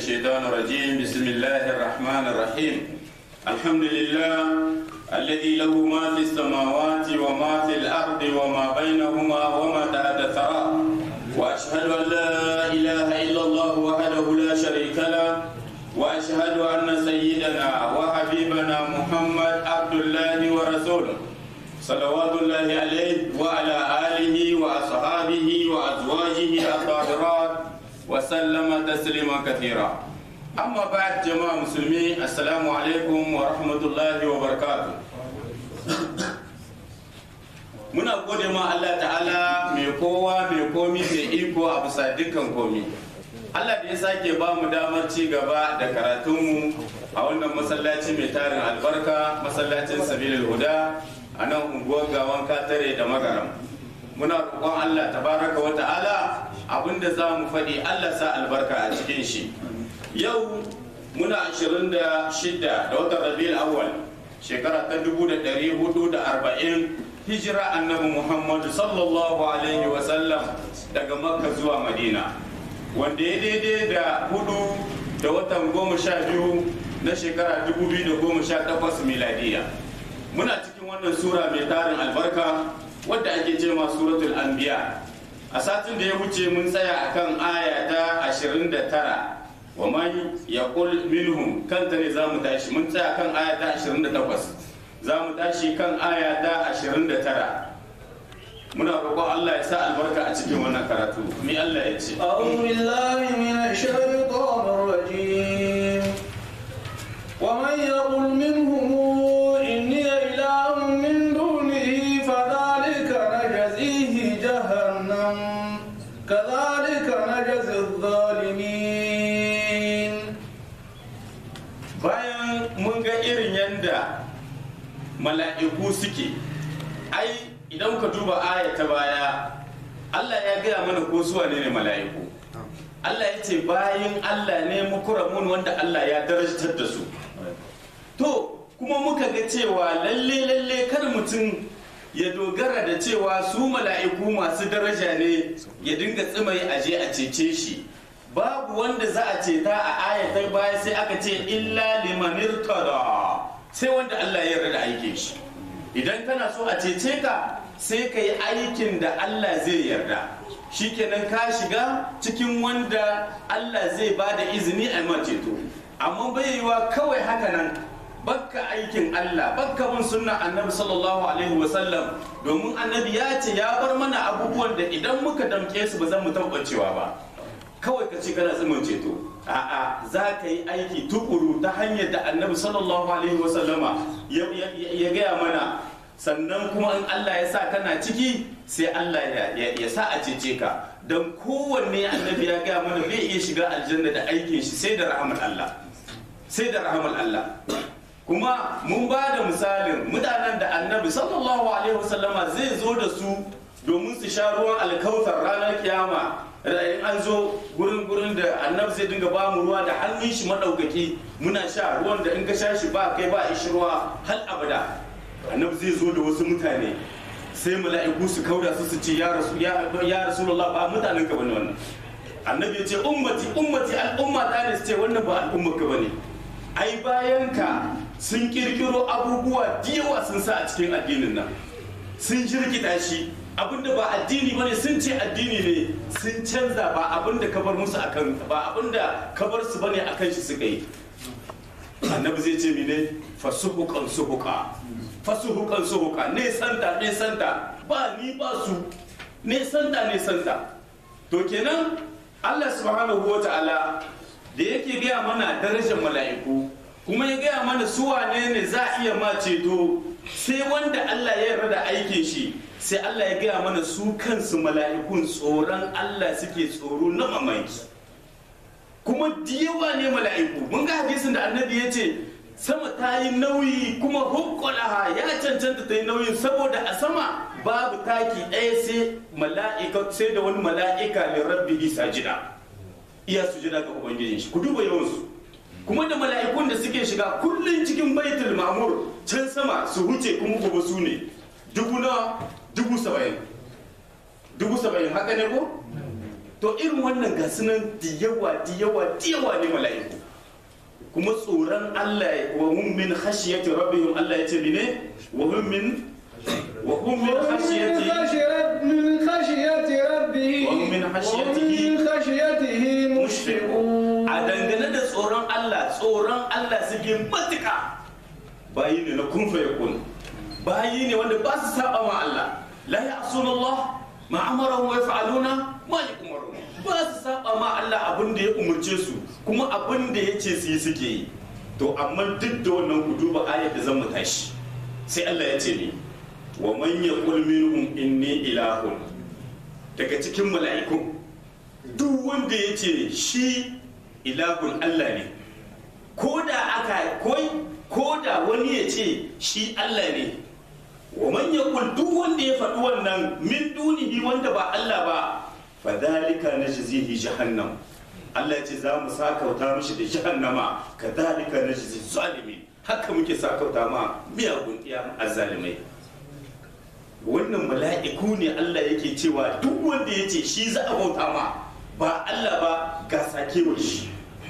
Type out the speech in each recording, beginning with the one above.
الشيطان الرجيم بسم الله الرحمن الرحيم الحمد لله الذي له ما في السماوات وما في الأرض وما بينهما وما تحت الثرى وأشهد أن لا إله إلا الله وحده لا شريك له وأشهد أن سيدنا وحبيبنا محمد عبد الله ورسوله صلوات الله عليه وعلى آله وأصحابه وأزواجه الطاهرات وسلم تسليما كثيرا أما بعد جماعة مسلمين السلام عليكم ورحمة الله وبركاته muna gode ma Allah ta'ala mai kowa mai komi mai iko a bisa dukkan komi Allah da ya sake ba mu damar ci gaba da karatunmu a wannan masallaci mai tarin albarka masallacin sabilil huda a nan unguwar gawan katare da magaram muna roƙon Allah tabaraka wa ta'ala abinda za mu faɗi Allah sa albarka a cikin shi yau muna 26 da watan rabiul awwal shekara ta 1440 hijira annabi muhammadu sallallahu alaihi wasallam daga makka zuwa madina wanda ya daidai da hudu da watan goma sha biyu na shekara 2018 miladiya muna cikin wannan sura mai tarin albarka wadda ake ce ma suratul anbiya a satin da ya wuce mun tsaya akan aya ta 29 wa man yaqul minhum kanta ne zamu tashi mun tsaya kan aya ta 28 zamu tashi kan aya ta 29 muna roƙon Allah ya sa albarka a cikin wannan karatu mi Allah ya ce أعوذ بالله من الشيطان الرجيم ومن يقل منهم إني إله من دونه فذلك نجزيه جهنم كذلك نجزي الظالمين bayan mun ga irin yanda mala'iku suke ai idan ka duba aya ta baya Allah ya gaya mana ko su ne ne mala'iku Allah ya ce bayan Allah ne mukuramun wanda Allah ya darajatar da su to kuma muka ga cewa lalle lalle kar mutum ya dogara da cewa su mala'iku masu daraja ne ya dinga tsimai aje a cece shi babu wanda za a ceta a ayatar baya sai aka ce illa liman irtada sai wanda Allah ya yarda da aikin shi idan kana so a cece ka sai ka yi aikin da Allah zai yarda shikenan ka shiga cikin wanda Allah zai ba da izini a ma ceto amma bai yiwa kawai haka nan bakka aikin Allah bakka bin sunna annabi sallallahu alaihi wasallam domin annabi ya ce ya bar mana abubuwan da idan muka damke su ba zan mu tabbacewa ba kawai ka ce kana tsimin ceto a'a za ka yi aiki tukuru ta hanyar da annabi sallallahu alaihi wasallama ya gaya mana sannan kuma in Allah ya sa kana ciki sai Allah ya sa a cece ka don kowanne annabi ya gaya mana bai iya shiga aljanna da aikin shi sai da rahamar Allah sai da rahamar Allah kuma mun ba da misalin mutanen da annabi sallallahu alaihi wasallama zai zo da su domin su sha ruwan alkautar ranar kiyama in an zo gurin gurin da annabi zai dinga ba mu ruwa da hannun shi madaukaki muna sha ruwan da in ka sha shi ba kai ba ishi ruwa hal abada annabi zai zo da wasu mutane sai mala'iku su kauda su su ce ya rasu ya rasulullah ba mutanen ka bane wannan annabi ya ce ummati ummati al'umma ta ne su ce wannan ba al'ummar ka bane ai bayan ka sun kirkiro abubuwa da yawa sun sa a cikin addinin nan sun jirkita shi abinda ba addini bane sun ce addini ne sun canza ba abinda ka bar musu akan ba abinda ka bar su bane akan shi suka yi annabi zai ce mene fasuhukan suhuka fasuhukan suhuka ne santa ne santa ba ni ba su ne santa ne santa to kenan Allah subhanahu wa ta'ala da yake gaya mana darajar mala'iku kuma ya gaya mana su wane ne za a iya ma ceto sai wanda Allah ya yarda da aikin shi sai Allah ya gaya mana su kansu mala'ikun tsoron Allah suke tsoro na mamaki kuma diyawa ne mala'iku mun ga hadisin da annabi ya ce sama ta yi nauyi kuma hukkulaha ya cancanta ta yi nauyin saboda a sama babu taki ɗaya sai mala'ika sai da wani mala'ika ne rabbi sajida iya sujida ga ubangijin shi ku duba yawansu kuma da mala'ikun da suke shiga kullum cikin baitul ma'mur can sama su huce kuma gobe su ne dubu na dubu saba'in dubu saba'in haka ne ko to irin wannan ga sunan diyawa diyawa diyawa ne mala'iku kuma tsoron Allah wa hum min khashiyati rabbihim Allah ya ce mene wa hum min wa hum min khashiyati من خشية ربه وهم من خشيته وهم من خشيته مشفقون a dangane da tsoron Allah tsoron Allah suke matuka bayi ne na kun fa yakun bayi ne wanda ba su saba ma Allah la ya'suna Allah ma amaru wa yaf'aluna ma yu'maru ba su saba ma Allah abin da ya umurce su kuma abin da ya ce su yi suke yi to amma duk da wannan ku duba ayat da zan mu tashi sai Allah ya ce ni wa man yaqul minhum inni ilahun daga cikin mala'ikun duk wanda ya ce shi ilahun Allah ne ko da aka koi ko da wani ya ce shi Allah ne wa man yaqul duk wanda ya faɗi wannan min dunihi wanda ba Allah ba fa dhalika najzihi jahannam Allah ya ce za mu sakauta mishi da jahannama kadhalika najzi zalimin haka muke sakauta ma miyagun iya azzalimai wannan mala'iku ne Allah yake cewa duk wanda ya ce shi za a bauta ma ba Allah ba ga sakewar shi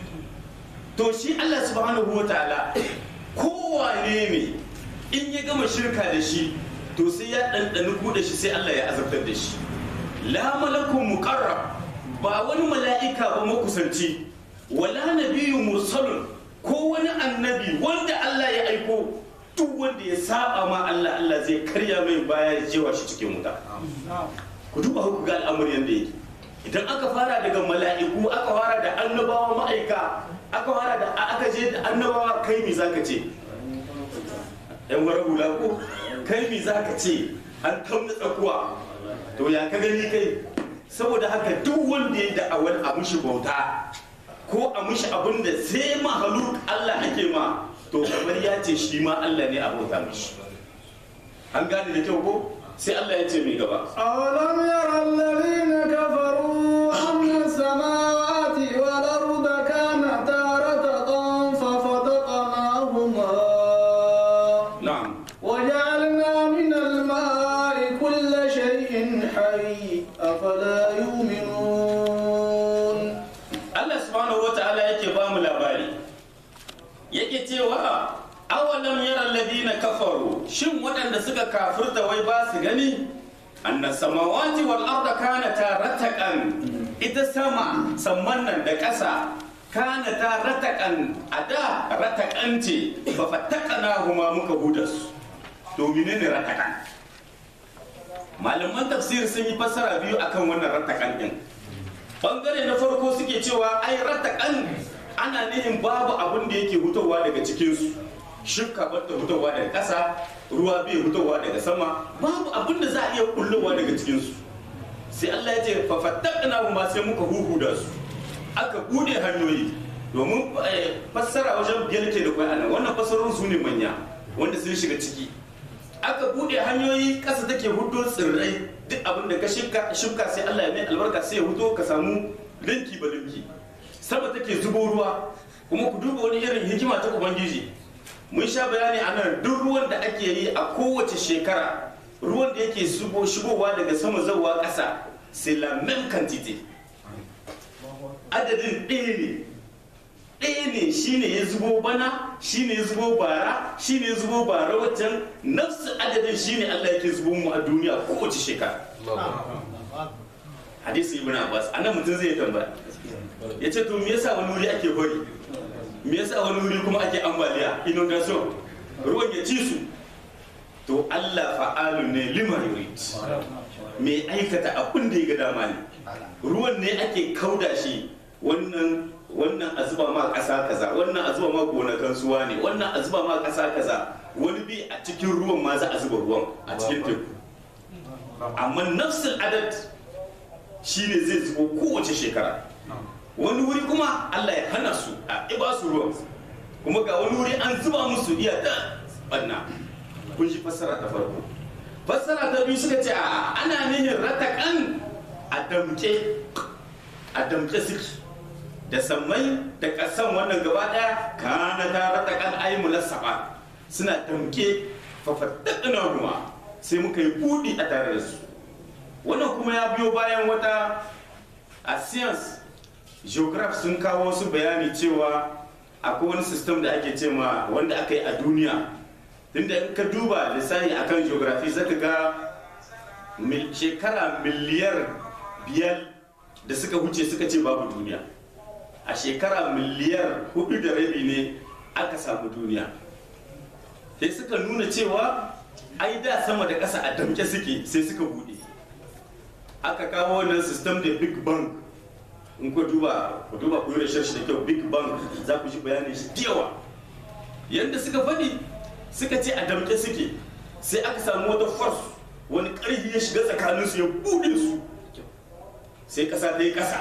to shi Allah subhanahu wa ta'ala kowane ne in ya gama shirka da shi to sai ya ɗanɗani kuɗa shi sai Allah ya azabtar da shi la malakun muqarrab ba wani mala'ika ba makusanci wala nabiyyun mursalun ko wani annabi wanda Allah ya aiko duk wanda ya saba ma Allah Allah zai karya mai baya ya jewa shi cikin wuta ku duba ku ga al'amarin yadda yake idan aka fara daga mala'iku aka fara da annabawa ma'aika aka fara da aka je da annabawa kai mi zaka ce yan wara hula ko kai mi zaka ce an tamna tsakuwa to ya ka gani kai saboda haka duk wanda ya da'awar a mushi bauta ko a mushi abin da sai mahaluk Allah ake ma to kamar ya ce shi ma Allah ne a bauta mishi an gane da kyau ko sai Allah ya ce mai gaba أولم ير الذين كفروا أن السماوات والأرض كانتا رتقا ففتقناهما na'am وجعلنا من الماء كل شيء حي أفلا يؤمنون Allah subhanahu wa ta'ala yake ba mu labari yake cewa awalam yara alladhina kafaru shin waɗanda suka kafirta wai ba su gani anna samawati wal arda kanata rataqan ita sama samman nan da ƙasa kanata rataqan ada rataqan ce fa fattaqana huma muka huda su to menene rataqan malaman tafsir sun yi fassara biyu akan wannan rataqan din bangare na farko suke cewa ai ratakan ana nihin babu abin da yake hutowa daga cikinsu shuka bata hutowa daga ƙasa ruwa bai hutowa daga sama babu abin da za a iya kullowa daga cikinsu sai Allah ya ce fafattakna ma sai muka huhuda su aka bude hanyoyi domin eh, fassara wajen biyar ke da kwai anan wannan fassarorin su ne manya wanda sun shiga ciki aka bude hanyoyi ƙasa take hudo tsirrai duk abin da ka shuka shuka sai Allah ya mai albarka sai ya hudo ka samu linki ba linki sama take zubo ruwa kuma ku duba wani irin hikima ta ubangiji mun sha bayani a nan duk ruwan da ake yi a kowace shekara ruwan da yake zubo shigowa daga sama zawa ƙasa c'est la même quantité adadin ɗaya ne ɗaya ne shine ya zubo bana shine ya zubo bara shine ya zubo bara waccan nafsu adadin shine Allah yake zubo mu a duniya kowace shekara hadisi ibn abbas anan mutum zai tambaya ya ce to me yasa wani wuri ake bari me yasa wani wuri kuma ake ambaliya inundation ruwan ya ci su to Allah fa'alun ne lima yurid me aikata abin da ya ga dama ne ruwan ne ake kauda shi wannan wannan a zuba ma ƙasa kaza wannan a zuba ma gonakan suwa ne wannan a zuba ma ƙasa kaza wani bi a cikin ruwan ma za a zuba ruwan a cikin teku amma nafsul adad shine zai zubo kowace shekara wani wuri kuma Allah ya hana su a iba su ruwan kuma ga wani wuri an zuba musu iya da banna kun ji fassara ta farko fassara ta biyu suka ce a ana nihin ratakan a damke a damke suke da sammai da ƙasan wannan gaba ɗaya kana ta ratakan ayi mulassafa suna damke fafaddaqna kuma sai muka yi buɗi a tare da su wannan kuma ya biyo bayan wata a science geograph sun kawo wasu bayani cewa akwai wani system da ake ce ma wanda aka yi a duniya tunda in ka duba lissafi akan geography zaka ga mil- shekara miliyar biyar da suka wuce suka ce babu duniya a shekara miliyar hudu da rabi ne aka samu duniya sai suka nuna cewa ai da sama da ƙasa a damke suke sai suka bude aka kawo wannan system da big bang in ku duba ku duba ku yi research da kyau big bang za ku ji bayanin shi da yawa yadda suka faɗi suka ce a damke suke sai aka samu wata force wani ƙarfi ya shiga tsakaninsu ya buɗe su sai ƙasa ta yi ƙasa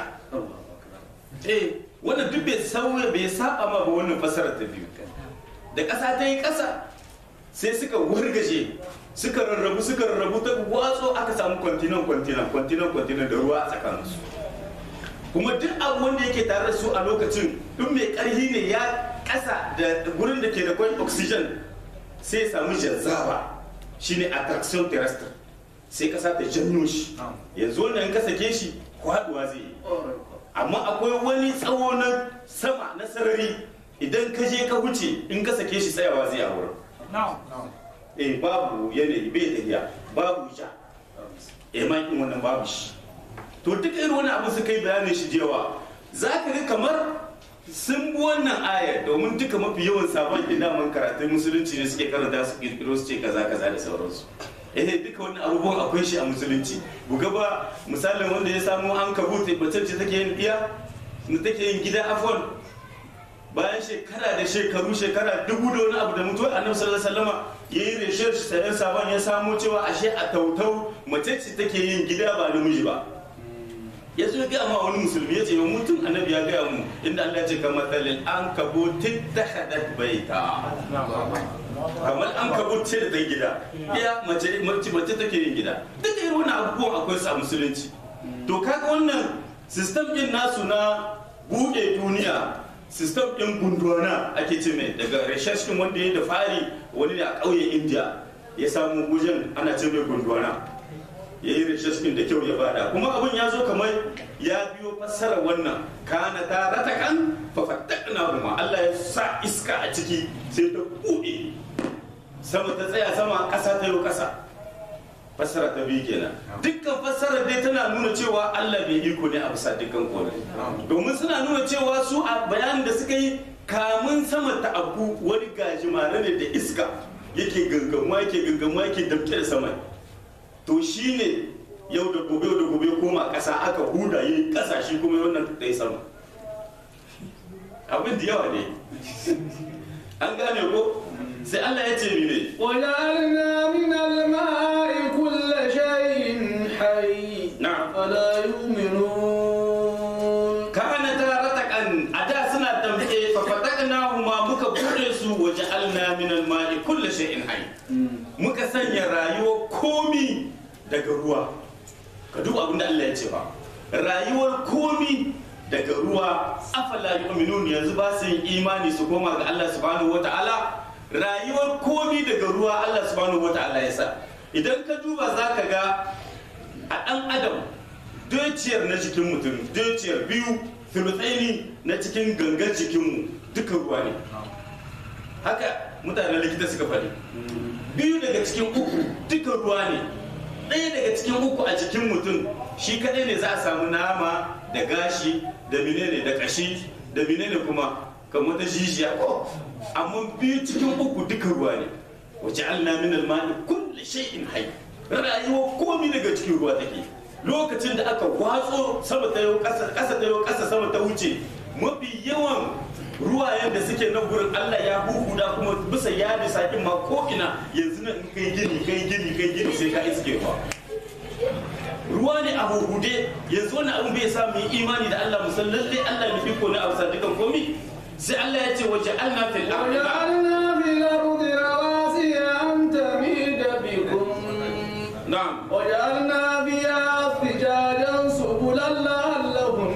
eh wannan duk bai sauya bai saba ma ba wannan fasarar ta biyu da ƙasa ta yi ƙasa sai suka wargaje suka rarrabu suka rarrabu ta watso aka samu kwantinan kwantinan kwantinan kwantinan da ruwa a tsakaninsu kuma duk abu wanda yake tare da su a lokacin duk mai ƙarfi ne ya ƙasa da gurin da ke da kwan oxygen sai ya samu jazzawa shine attraction terrestre sai ƙasa ta janyo shi yanzu wannan in ka sake shi kwaduwa zai yi amma akwai wani tsawo na sama na sarari idan ka je ka wuce in ka sake shi tsayawa zai a wurin eh babu yanayi bai tafiya babu ja eh ma in wannan babu shi to duk irin wani abu suka yi bayanin shi jewa za ka ga kamar sun bi wannan ayar domin duka mafi yawan sabon daman karatun musulunci ne suke karanta su kirkiro su ce kaza kaza da sauransu eh duka wannan abubuwan akwai shi a musulunci buga ba misalin wanda ya samu an kabute bace ce take yin iya da take yin gida afon bayan shekara da shekaru shekara dubu da wani abu da mutuwar annabi sallallahu alaihi wasallama yayi research sai sabon ya samu cewa ashe a tautau mace ce take yin gida ba namiji ba ya zo ya gaya ma wani musulmi ya ce yau mutum annabi ya gaya mu inda Allah ya ce kamar talil an kabo tittahadat baita kamar an kabo ce da ta gida ya mace mace mace take yin gida duka irin wannan abubuwan akwai su a musulunci to kaga wannan system din nasu na bude duniya system din gundwana ake ce mai daga research din wanda ya da fari wani ne a ƙauyen India ya samu gujen ana ce mai gundwana ya yi rishaskin da kyau ya bada kuma abin ya zo kamar ya biyo fassara wannan kana ta ratakan fafattakna kuma Allah ya sa iska a ciki sai ta buɗe sama ta tsaya sama ƙasa ta yi ƙasa fassara ta biyu kenan dukkan fassara dai tana nuna cewa Allah bai iko ne a bisa dukkan kone domin suna nuna cewa su a bayanin da suka yi kamun sama ta abu wani gajimare ne da iska yake gangamuwa yake gangamuwa yake damke da sama to shi ne yau da gobe yau da gobe koma ƙasa aka huda yi ƙasa shi kuma wannan ta yi sama abin da yawa ne an gane ko sai Allah ya ce ni ne وجعلنا من الماء كل شيء حي na'am فلا يؤمنون kana ta ratakan a da suna tambaye fa fatakna huma muka bude su waje alna min alma'i kullu shay'in hayy muka sanya rayuwar komi daga ruwa ka duba abin da Allah ya ce ba rayuwar komi daga ruwa afala yu'minun yanzu ba su yin imani su koma ga Allah subhanahu wata'ala rayuwar komi daga ruwa Allah subhanahu wata'ala ya sa idan ka duba za ka ga a ɗan adam dociyar na jikin mutum dociyar biyu filotsaini na cikin gangan jikinmu duka ruwa ne haka mutanen likita suka faɗi biyu daga cikin uku duka ruwa ne ɗaya daga cikin uku a jikin mutum shi kaɗai ne za a samu nama da gashi da menene da kashi da menene kuma kamar ta jijiya ko amma biyu cikin uku duka ruwa ne wace alna min almani kulli shay'in hayy rayuwa komi daga cikin ruwa take lokacin da aka watso sama ta yau ƙasa ƙasa ta yau ƙasa sama ta wuce mafi yawan ruwayen da suke nan gurin Allah ya huhuda kuma bisa ya da sakin ma ko ina yanzu nan in kai gini kai gini kai gini sai ka iske ruwa ruwa ne a huhude yanzu wani abin bai sa mu yi imani da Allah musan lalle Allah ne iko ne a bisa dukan komi sai Allah ya ce waje alna fil ardi وجعلنا في الأرض رواسي أن تميد بكم na'am وجعلنا فيها فجاجا سبلا لعلهم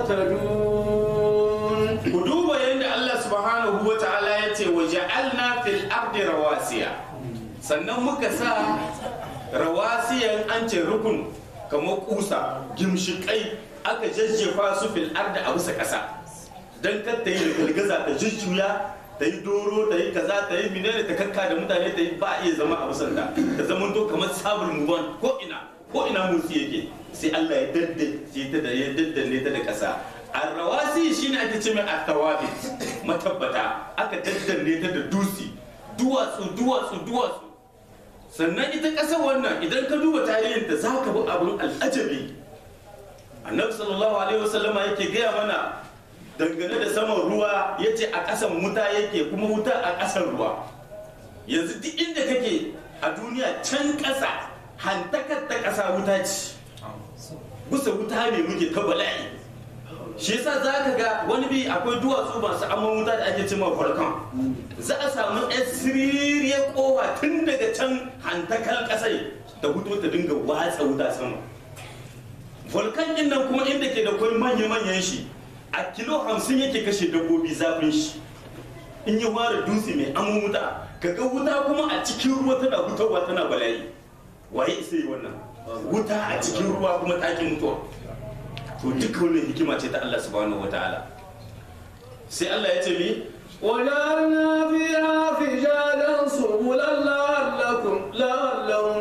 يهتدون ku duba yadda Allah subhanahu wa ta'ala ya ce wa ja'alna fil ardi rawasiya sannan muka sa rawasiyan an ce rukun kamar kusa gimshikai aka jajjefa su fil arda a bisa ƙasa dan kar ta yi girgiza ta jujjuya ta yi doro ta yi kaza ta yi menene ta kakka da mutane ta yi ba a iya zama a bisan ta ta zama to kamar sabul muban ko ina ko ina motsi yake sai Allah ya daddace ta da ya daddanne ta da ƙasa arrawasi shine ake ce mai atawabi matabbata aka daddanne ta da dusi duwatsu duwatsu duwatsu sannan ita ƙasar wannan idan ka duba tarihin ta za ka bi abin al'ajabi annabi sallallahu alaihi wasallama yake gaya mana dangane da saman ruwa ya ce a ƙasan wuta yake kuma wuta a ƙasan ruwa yanzu duk inda kake a duniya can ƙasa hantakar ta ƙasa wuta ce bisa wuta ne muke ta bala'i shi yasa za ka ga wani bi akwai duwatsu masu amman wuta da ake cima volcan za a samu yan siririyar kowa tun daga can hantakal ƙasai da hutu ta dinga watsa wuta sama volcan din nan kuma inda ke da kwai manya-manyan shi a kilo hamsin yake kashe dabbobi zafin shi in yi ware dutse mai amon wuta ka ga wuta kuma a cikin ruwa tana hutawa tana bala'i waye isa yi wannan wuta a cikin ruwa kuma takin mutuwa to duka wannan hikima ce ta Allah subhanahu wataala sai Allah ya ce mi وجعلنا فيها فجاجا سبلا لعلكم لعلهم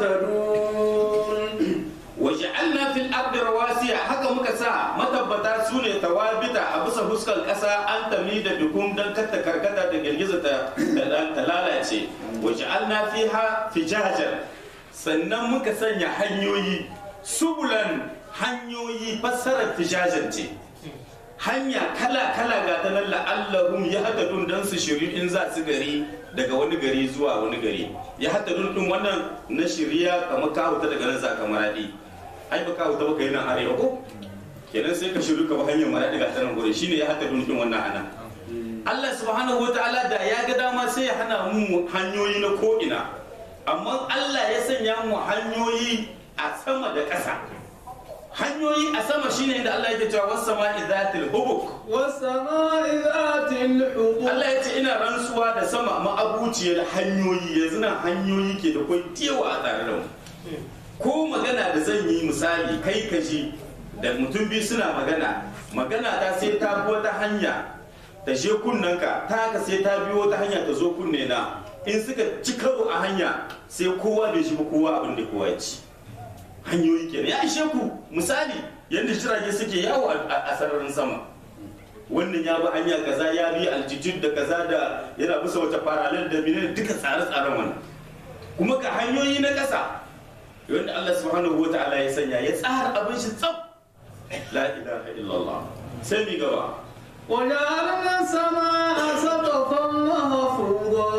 يهتدون waja'alna fil ardi rawasiya haka muka sa matabbata su ne tawabita a bisa fuskar kasa an tami da dukum dan katta karkata da girgiza ta ta lalace waja'alna fiha fijajan sannan muka sanya hanyoyi subulan hanyoyi fassarar fijajan ce hanya kala kala ga ta nan la'allahum ya hadadun dan su shiri in za su gari daga wani gari zuwa wani gari ya hadadun din wannan na shirya kamar ka huta daga nan za ka maradi ai ba ka huta ba kai nan arewa ko kenan sai ka shiru ka ba hanyar maradi ga tanan gurin shine ya hadadun din wannan ana Allah subhanahu wataala da ya ga dama sai ya hana mu hanyoyi na ko ina amma Allah ya sanya mu hanyoyi a sama da ƙasa hanyoyi a sama shine inda Allah yake cewa was sama'i zatil hubuk والسماء ذات الحبوب Allah ya ce ina rantsuwa da sama ma'abuciyar hanyoyi yanzu nan hanyoyi ke da kwai tewa a tare da mu ko magana da zan yi misali kai ka ji da mutum biyu suna magana magana ta sai ta bi wata hanya ta je kunnanka ta ka sai ta biyo wata hanya ta zo kunne na in suka ci karo a hanya sai kowa bai shi ba kowa abin da kowa ya ci hanyoyi kenan ya ishe ku misali yadda jirage suke yawo a a sararin sama wannan ya bi hanya kaza ya bi altitude da kaza da yana bisa wata parallel da menene duka tsare-tsaren wannan kuma ga hanyoyi na ƙasa wanda Allah subhanahu wa ta'ala ya sanya ya tsara abin shi tsaf la ilaha illallah sai mi gaba وجعلنا السماء سقفا محفوظا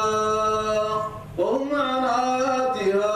وهم عن آياتها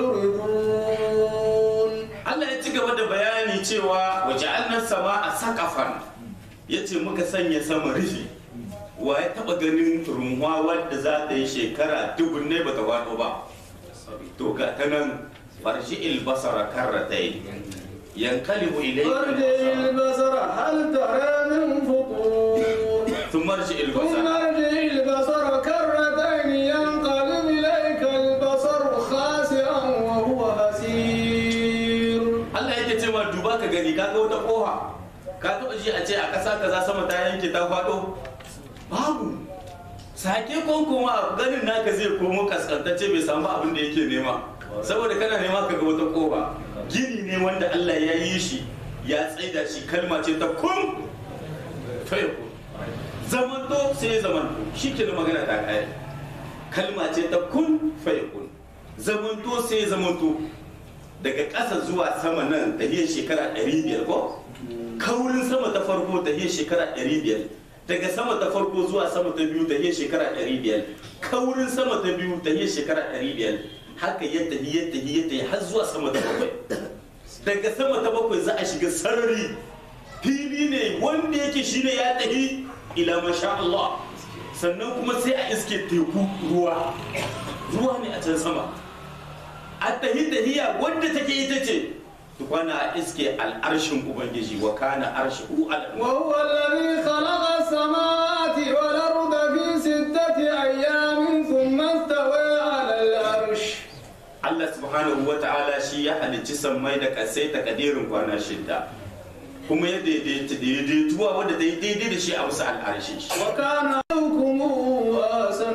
معرضون Allah ya ci gaba da bayani cewa waja'alna sama a sakafan yace muka sanya sama rufi wa ya taba ganin runwa wadda za ta yi shekara dubun ne bata wado ba to ga ta nan farshi ilbasara karratai yankalibu ارجع ilayka البصر هل ترى من فطور ثم ارجع ثم البصر ارجع البصر كرتين ينقلب إليك البصر خاسئا وهو حسير Allah yake ce ma duba ka gani ka ga wata koha ka taba ji a ce a ƙasa kaza sama ta yanke ta faɗo babu sake konkoma ganin naka zai komo kaskantacce bai samu abin da yake nema saboda kana nema ka ga wata koha gini ne wanda Allah ya yi shi ya tsaida shi kalma ce ta kun fayakun zamanto sai ya zamanto shi ke magana ta kare kalma ce ta kun fayakun zamanto sai ya zamanto daga ƙasa zuwa sama nan tahiyar shekara 500 ko kaurin sama ta farko tahiyar shekara 500 daga sama ta farko zuwa sama ta biyu tahiyar shekara 500 kaurin sama ta biyu tahiyar shekara 500 haka ya tafi ya tafi ya tafi har zuwa sama ta bakwai daga sama ta bakwai za a shiga sarari fili ne wanda yake shine ya tafi ila masha Allah sannan kuma sai a iske teku ruwa ruwa ne a can sama a tahi tahiya wadda take ita ce tukwana a iske al'arshin ubangiji wa kana arshihu alal وهو الذي خلق السماوات والأرض في ستة أيام ثم استوى على العرش Allah subhanahu wa ta'ala shi ya halicci sammai da kasai takadirin kwana shidda kuma ya daidaita daidaituwa wanda ta yi daidai da shi a bisa al'arshin shi وكان ربكم أحسن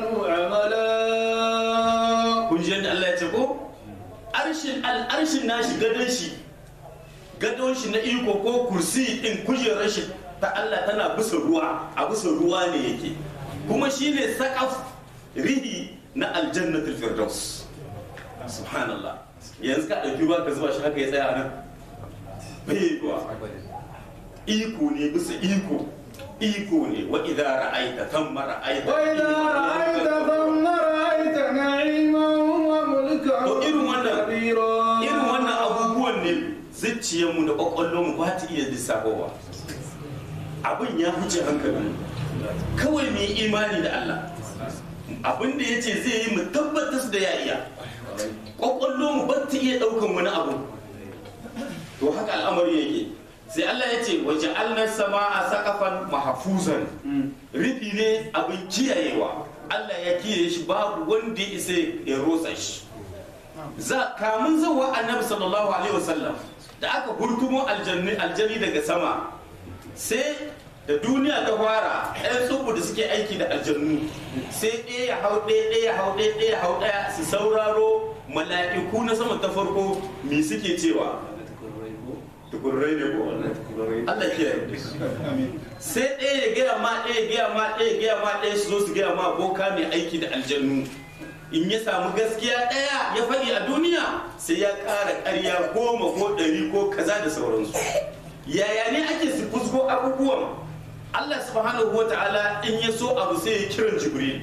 عملا kun ji yadda Allah ya ce ko arshin al'arshin nashi gadon shi gadon shi na iko ko kursi din kujerar shi ta Allah tana bisa ruwa a bisa ruwa ne yake kuma shine sakaf rihi na aljannatul firdaus subhanallah yanzu ka dauki ruwa ka zuba shi haka ya tsaya nan bai ruwa iko ne bisa iko iko ne wa idza ra'aita thamma ra'aita وإذا رأيت ثم رأيت نعيما وملكا To irin wannan- كبيرا irin wannan abubuwan ne zuciyarmu da kwakwallonmu ba ta iya lissafowa abin ya huce hankalin kawai mu yi imani da Allah abin da ya ce zai yi mu tabbatar da ya iya kwakwallonmu ba ta iya ɗaukan wani abu to haka al'amari yake sai Allah ya ce waje alnar sama a sakafan mahafuzan rufi ne abin kiyayewa Allah ya kiyaye shi babu wanda ya isa ya rotsa shi za kamun zawa annabi sallallahu alaihi wasallam da aka hurtumo aljanni aljani daga sama sai da duniya ta fara ɗan tsubu da suke aiki da aljannu sai ɗaya ya hau ɗaya ɗaya ya hau ɗaya ɗaya ya hau ɗaya su sauraro mala'iku na sama ta farko me suke cewa tukurrai ne ko Allah ke sai ɗaya ya gaya ma ɗaya ya gaya ma ɗaya ya gaya ma ɗaya su zo su gaya ma boka mai aiki da aljannu in ya samu gaskiya ɗaya ya faɗi a duniya sai ya ƙara ƙarya goma ko ɗari ko kaza da sauransu yaya ne ake su fusgo abubuwan Allah subhanahu wa ta'ala in ya so abu sai ya kiran jibril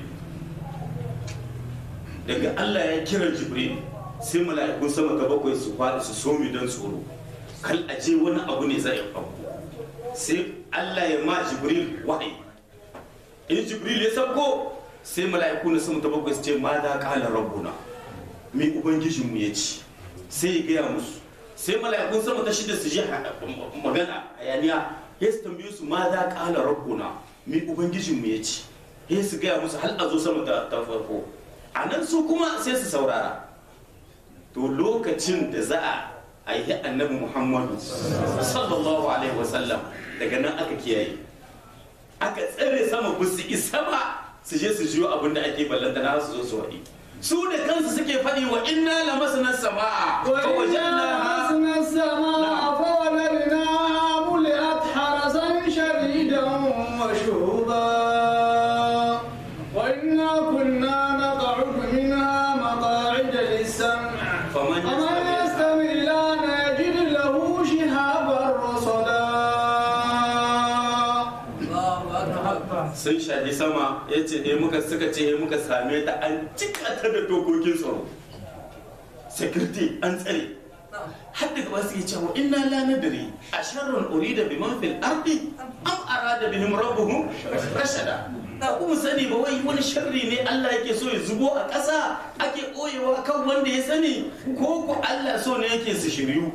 daga Allah ya kiran jibril sai mala'ikun sama ta bakwai su faɗi su somi don tsoro kal aje wani abu ne zai faru sai Allah ya ma jibril wahayi in jibril ya sauko sai mala'iku na sama ta bakwai su ce ma da kala rabbuna mai ubangijinmu ya ci sai ya gaya musu sai mala'ikun sama ta shida su ji magana hayaniya ya su tambaye su ma da kala rabbuna mai ubangijinmu ya ci ya su gaya musu hal a zo sama ta ta farko a nan su kuma sai su saurara to lokacin da za a aihi annabi muhammadu sallallahu alaihi wasallam daga nan aka kiyaye aka tsare sama ba su isa ba su je su jiyo abin da ake ballanta na su zo su waɗi su da kansu suke faɗi wa inna la masna sama'a fa وإذا wajadnaha لمسنا السماء فوجدناها ملئت حرسا شديدا وشهبا وإنا كنا نقعد منها مقاعد للسمع faman فمن يستمع الآن يجد له شهابا رصدا sun shafi sama ya ce eh muka suka ce eh muka same ta an cika ta da dokokin tsaro security an tsare har daga wasu ya cewa inna la nadri a sharrun urida bi man fil ardi am arada bihim rabbuhum rashada da kuma sani ba wai wani sharri ne Allah yake so ya zubo a ƙasa ake koyewa kan wanda ya sani ko ko Allah so ne yake su shiryu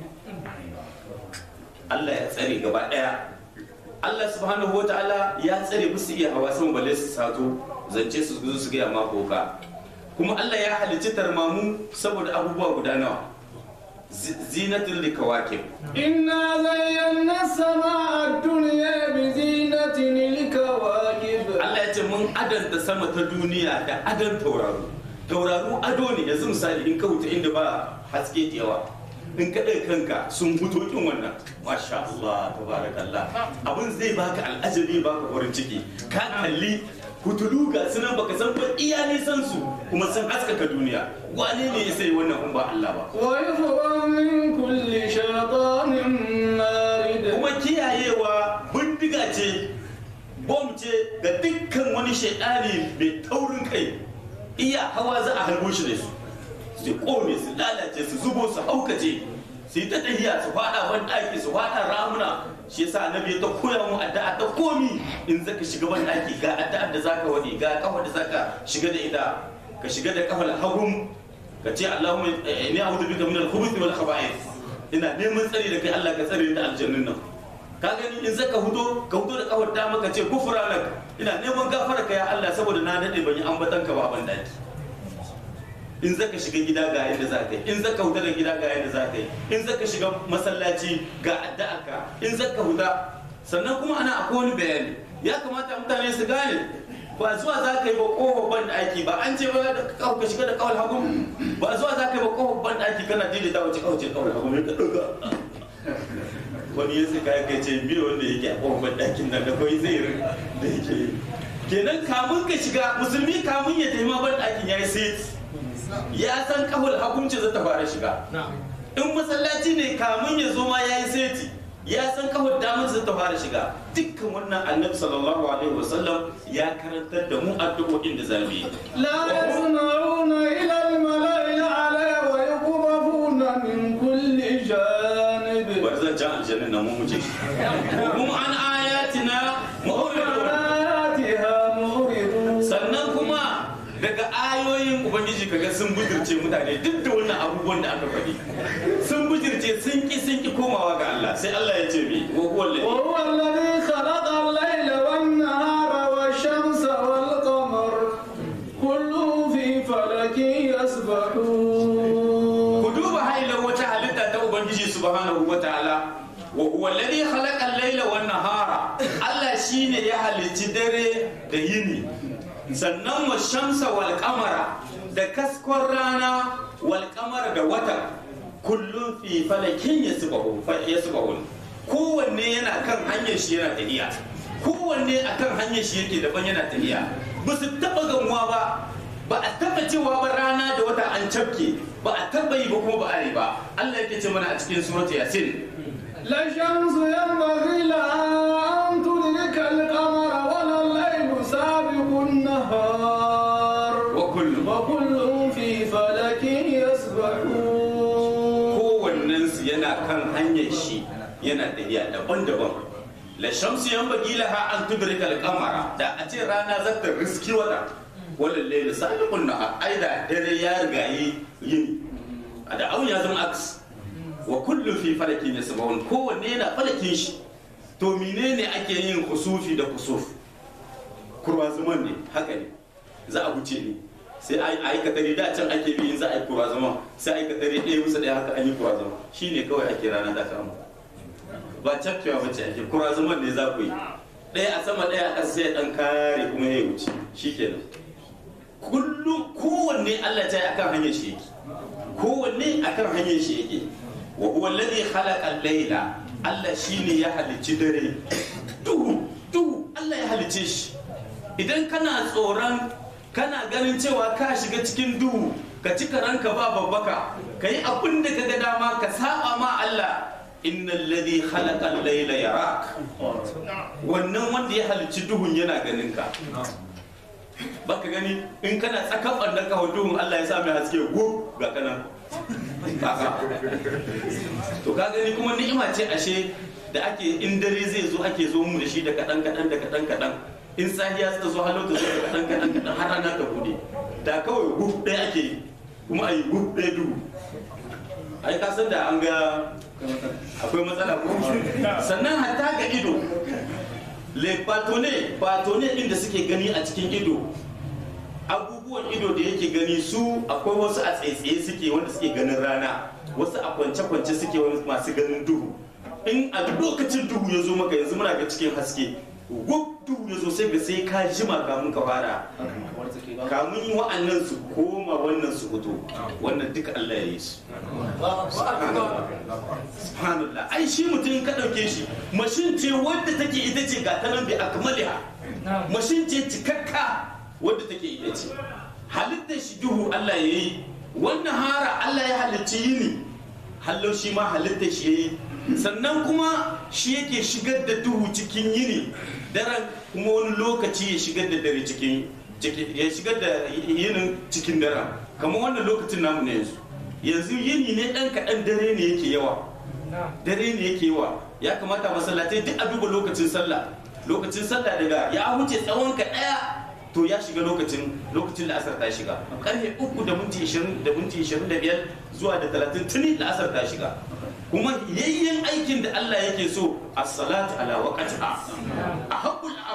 Allah ya tsare gaba ɗaya Allah subhanahu wataala ya tsare musu iya hawa sama balle su sato zance su zo su gaya ma boka kuma Allah ya halicci tarmamu saboda abubuwa guda nawa zi- zinatul likawakib إنا زينا السماء الدنيا بزينة الكواكب Allah ya ce mun adanta sama ta duniya da adan tauraro tauraro ado ne yanzu misali in ka wuta inda ba haske da yawa in ka ɗaga kanka sun fito kin wannan masha Allah tabarakallah abin zai baka al'ajabi baka farin ciki ka kalli hutulu ga sunan baka san ba iya nisan su kuma sun haskaka duniya wane ne ya sai wannan kun ba Allah ba ويحفظا من كل شيطان مارد kuma kiyayewa bindiga ce bom ce ga dukkan wani shaidani mai taurin kai iya hawa za a harbo shi da su su kome su lalace su zubo su haukace su yi ta tahiya su fada ban daki su fada ramuna shi yasa annabi ta koya mu addu'a ta komi in zaka shiga ban daki ga addu'a da zaka wadi ga kafa da zaka shiga da ita ka shiga da kafal hagum ka ce Allahumma inni a'udhu bika min al-khubuthi wal khaba'ith ina neman tsari da kai Allah ka tsare ni da aljannin nan ka gani in zaka hudo ka hudo da kafar dama ka ce gufranak ina neman gafara ka ya Allah saboda na dade ban yi ambatan ka ba ban daki in zaka shiga gida ga yadda za ka yi in zaka huta da gida ga yadda za ka yi in zaka shiga masallaci ga addu'arka in zaka huta sannan kuma ana akwai wani bayani ya kamata mutane su gane ba zuwa za ka yi ba ƙofar ban ɗaki ba an ce ba ka shiga da kawal hagu ba zuwa za ka yi ba ƙofar ban ɗaki kana daidaita wace kawace kawal hagu ne ka ɗauka wani ya sai kayan kai ce biyu wanda yake a ƙofar ban ɗakin nan da kawai zai rin da yake yi kenan kamun ka shiga musulmi kamun ya taima ban ɗakin ya yi sai ya san kawal hagunci zai ta fara shiga in masallaci ne kamun ya zo ma ya yi seti ya san kawai damar zai ta fara shiga dukkan wannan annabi sallallahu alaihi wasallam ya karantar da mu addu'o'in da zamu yi لا يسمعون إلى الملأ الأعلى ويقذفون من كل جانب bari zan jan aljannin nan mu muje kuma an ayatina mu'ridun آياتها معرضون sannan kuma daga ayoyin ubangiji kaga sun bujirce mutane duk da wannan abubuwan da aka faɗi sun bujirce sun ki sun ki komawa ga Allah sai Allah ya ce mi wa huwa alladhi وهو الذي خلق الليل والنهار والشمس والقمر كل في فلك يسبحون ku duba hailar wata halitta ta ubangiji subhanahu wa ta'ala wa huwa alladhi khalaqa al-layla wan nahara Allah shine ya halicci dare da yini sannan wa shamsa wal qamara da kaskon rana wal qamara da wata kullun fi falakin yasbahu fa yasbahun kowanne yana kan hanyar shi yana tafiya kowanne akan hanyar shi yake daban yana tafiya ba su taba gamuwa ba ba a taba cewa ba rana da wata an cafke ba a taba yi ba kuma ba a yi ba Allah yake ce mana a cikin surat yasin لا الشمس ينبغي لها أن تدرك القمر ولا الليل سابق النهار wa kullum وكل في فلك يسبحون kowannen su yana kan hanyar shi yana tafiya daban-daban la shamsu yanbaghi laha an tudrika al-qamara da a ce rana za ta riski wata wala layl sabiqun nahar ai da dare ya riga yi yini da abun ya zama aks wa kullu fi falakin yasbahun kowanne yana falakin shi to menene ake yin kusufi da kusuf kurwazuman ne haka ne za a wuce ne sai a yi katari da can ake bi in za a yi kurwazuman sai a yi katari ɗaya musu ɗaya haka an yi kurwazuman shi ne kawai ake rana da kama ba cafkewa bace ake kurwazuman ne za ku yi ɗaya a sama ɗaya a ƙasa sai ɗan kare kuma ya wuce shi kenan kullum kowanne Allah ta yi akan hanyar shi yake kowanne akan hanyar shi yake wa huwa alladhi khalaqa al-layla Allah shine ya halicci dare duhu duhu Allah ya halicce shi idan kana tsoron kana ganin cewa ka shiga cikin duhu ka ci ranka ba babbaka ka yi abin da ka ga dama ka saba ma Allah innal ladhi khalaqa al-layla yarak wannan wanda ya halicci duhun yana ganin ka baka gani in kana tsakan ɓannan ka duhun Allah ya sa mai haske gub ga kanan to ka gani kuma ni'ima ce ashe da ake in dare zai zo ake zo mu da shi da kaɗan kaɗan da kaɗan kaɗan in sahiya ta zo halau ta zo da kaɗan kaɗan kaɗan har rana ta bude da kawai gub ɗaya ake yi kuma a yi gub ɗaya duhu ai ka san da an ga akwai matsala ko sannan hatta ga ido le patone patone din da suke gani a cikin ido abubuwan ido da yake gani su akwai wasu a tsaitsaye suke wanda suke ganin rana wasu a kwance-kwance suke wani masu ganin duhu in a lokacin duhu ya zo maka yanzu muna ga cikin haske gub duhu ya zo sai ga sai ka jima kamun ka fara kamun yi wa'annan su koma wannan su fito wannan duka Allah ya yi su subhanallah ai shi mutum ka ɗauke shi mashin ce wadda take ita ce ga ta nan bi akmaliha mashin ce cikakka wadda take ita ce halittar shi duhu Allah ya yi wannan hara Allah ya halicci yini hallau shi ma halittar shi ya yi sannan kuma shi yake shigar da duhu cikin yini daren kuma wani lokaci ya shigar da dare cikin ya shigar da yinin cikin daren kamar wannan lokacin namu ne yanzu yanzu yini ne dan kaɗan dare ne yake yawa dare ne yake yawa ya kamata masallatai duk a duba lokacin sallah lokacin sallah daga ya huce tsawon ka ɗaya to ya shiga lokacin lokacin la'asar ta shiga karfe uku da minti ishirin da minti ishirin da biyar zuwa da talatin tuni la'asar ta shiga kuma yayyen aikin da Allah yake so as-salatu ala waqtiha a haqqul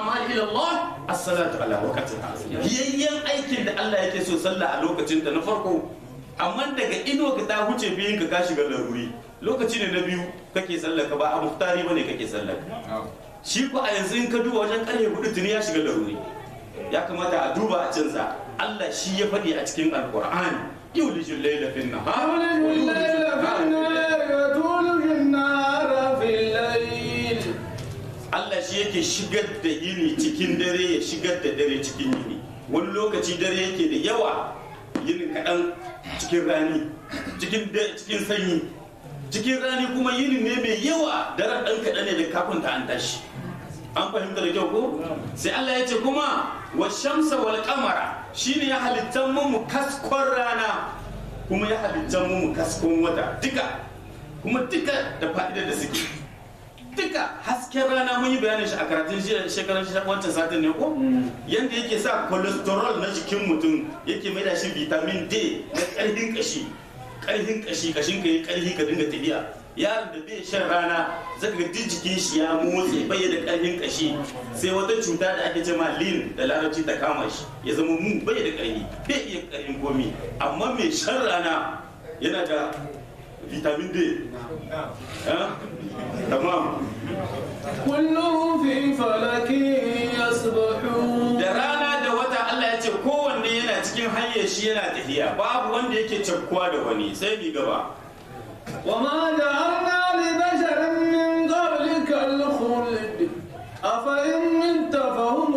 a'mal ila Allah as-salatu ala waqtiha yayyan aikin da Allah yake so sallah a lokacin ta na farko amma daga ino ka ta huce biyun ka ka shiga laruri lokaci ne na biyu kake sallah ka ba a muftari bane kake sallah shi ko a yanzu in ka duba wajen karfe hudu tuni ya shiga laruri ya kamata a duba a canza Allah shi ya faɗi a cikin alqur'ani yulijul layla fin nahar wa تولج yulijul الليل في nahara fil layl النهار وتولج النهار في الليل Allah shi yake shigar da yini cikin dare ya shigar da dare cikin yini wani lokaci dare yake da yawa yinin kaɗan cikin rani cikin da- cikin sanyi cikin rani kuma yini ne mai yawa daren ɗan kaɗan ne da kafin ta an tashi an fahimta da kyau ko sai Allah ya ce kuma wa shamsa wal qamara shine ya halittan mu mu kaskon rana kuma ya halittan mu mu kaskon wata duka kuma duka da fa'idar da suke duka hasken rana mun yi bayanin shi a karatun jiya shekaran shi wancan satin ne ko yanda yake sa cholesterol na jikin mutum yake mai da shi vitamin D na karfin kashi karfin kashi kashin ka yi karfi ka dinga tafiya yaron da bai shan rana zaka ga duk jikin shi ya motse bai da karfin kashi sai wata cuta da ake ce ma lean da larabci ta kama shi ya zama mu bai da karfi bai iya karfin komi amma mai shan rana yana da vitamin D Eh? tamam كلهم في فلك يسبحون da rana da wata Allah ya ce kowanne yana cikin hanyar shi yana tafiya babu wanda yake cakkuwa da wani sai mi gaba وما جعلنا لبشر من قبلك الخلد أفإن مت فهم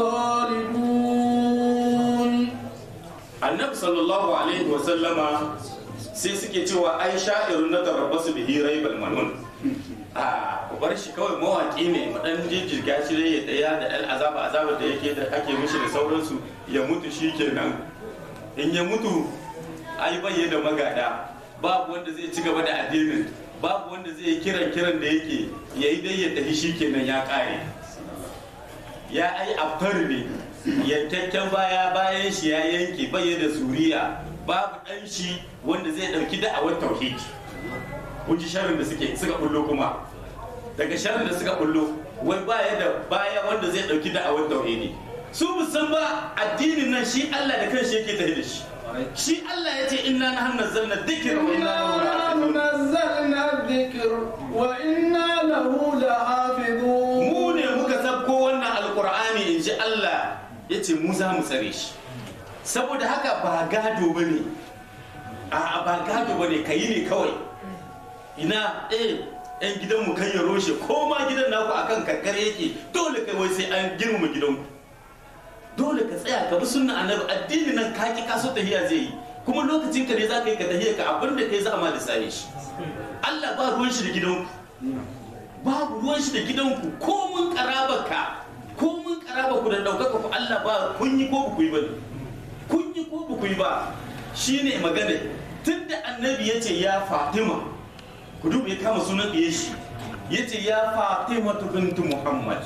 الخالدون annabi sallallahu alaihi wa sallama sai suke cewa ai sha'irun na tarabbasu bihi raibal manun a ku bar shi kawai mawaki ne mu dan jijjiga shi dai ya daya da dan azaba azaba da yake da ake mishi da sauransu ya mutu shikenan in ya mutu ai bai da magada babu wanda zai ci gaba da addinin babu wanda zai yi kiran kiran da yake yayi dai ya tafi shikenan ya kare ya ai aftar ne yankakken baya bayan shi ya yanke bai da zuriya babu dan shi wanda zai dauki da'awar tauhidi kun ji sharrin da suke suka bullo kuma daga sharrin da suka bullo wai baya da baya wanda zai dauki da'awar tauhidi su musan ba addinin nan shi Allah da kanshi yake tafi da shi shi Allah ya ce inna nahnu nazzalna dhikra wa inna lahu إنا lahafizun نزلنا الذكر وإنا له لحافظون mu ne muka sabko wannan alkur'ani in ji Allah ya ce mu za mu tsare shi saboda haka ba gado ba ne a ba gado ba ne ka yi ne kawai ina eh yan gidanmu kan ya roshe ko ma gidan naku akan kankare yake dole kai wai sai an girmama gidanku dole ka tsaya ka bi sunna annabi addini nan ka ki kaso tahiya zai yi kuma lokacin ka ne za ka yi ka tahiya ka abin da kai za a ma lissani shi Allah ba ruwan shi da gidanku babu ruwan shi da gidanku ko mun karabarka ko mun karabarku da ɗaukaka ku Allah ba kun yi ko ku yi ba ne kun yi ko ku yi ba shine magana tunda annabi ya ce ya Fatima ku duba ya kama sunan ɗiye shi ya ce ya Fatima bintu Muhammad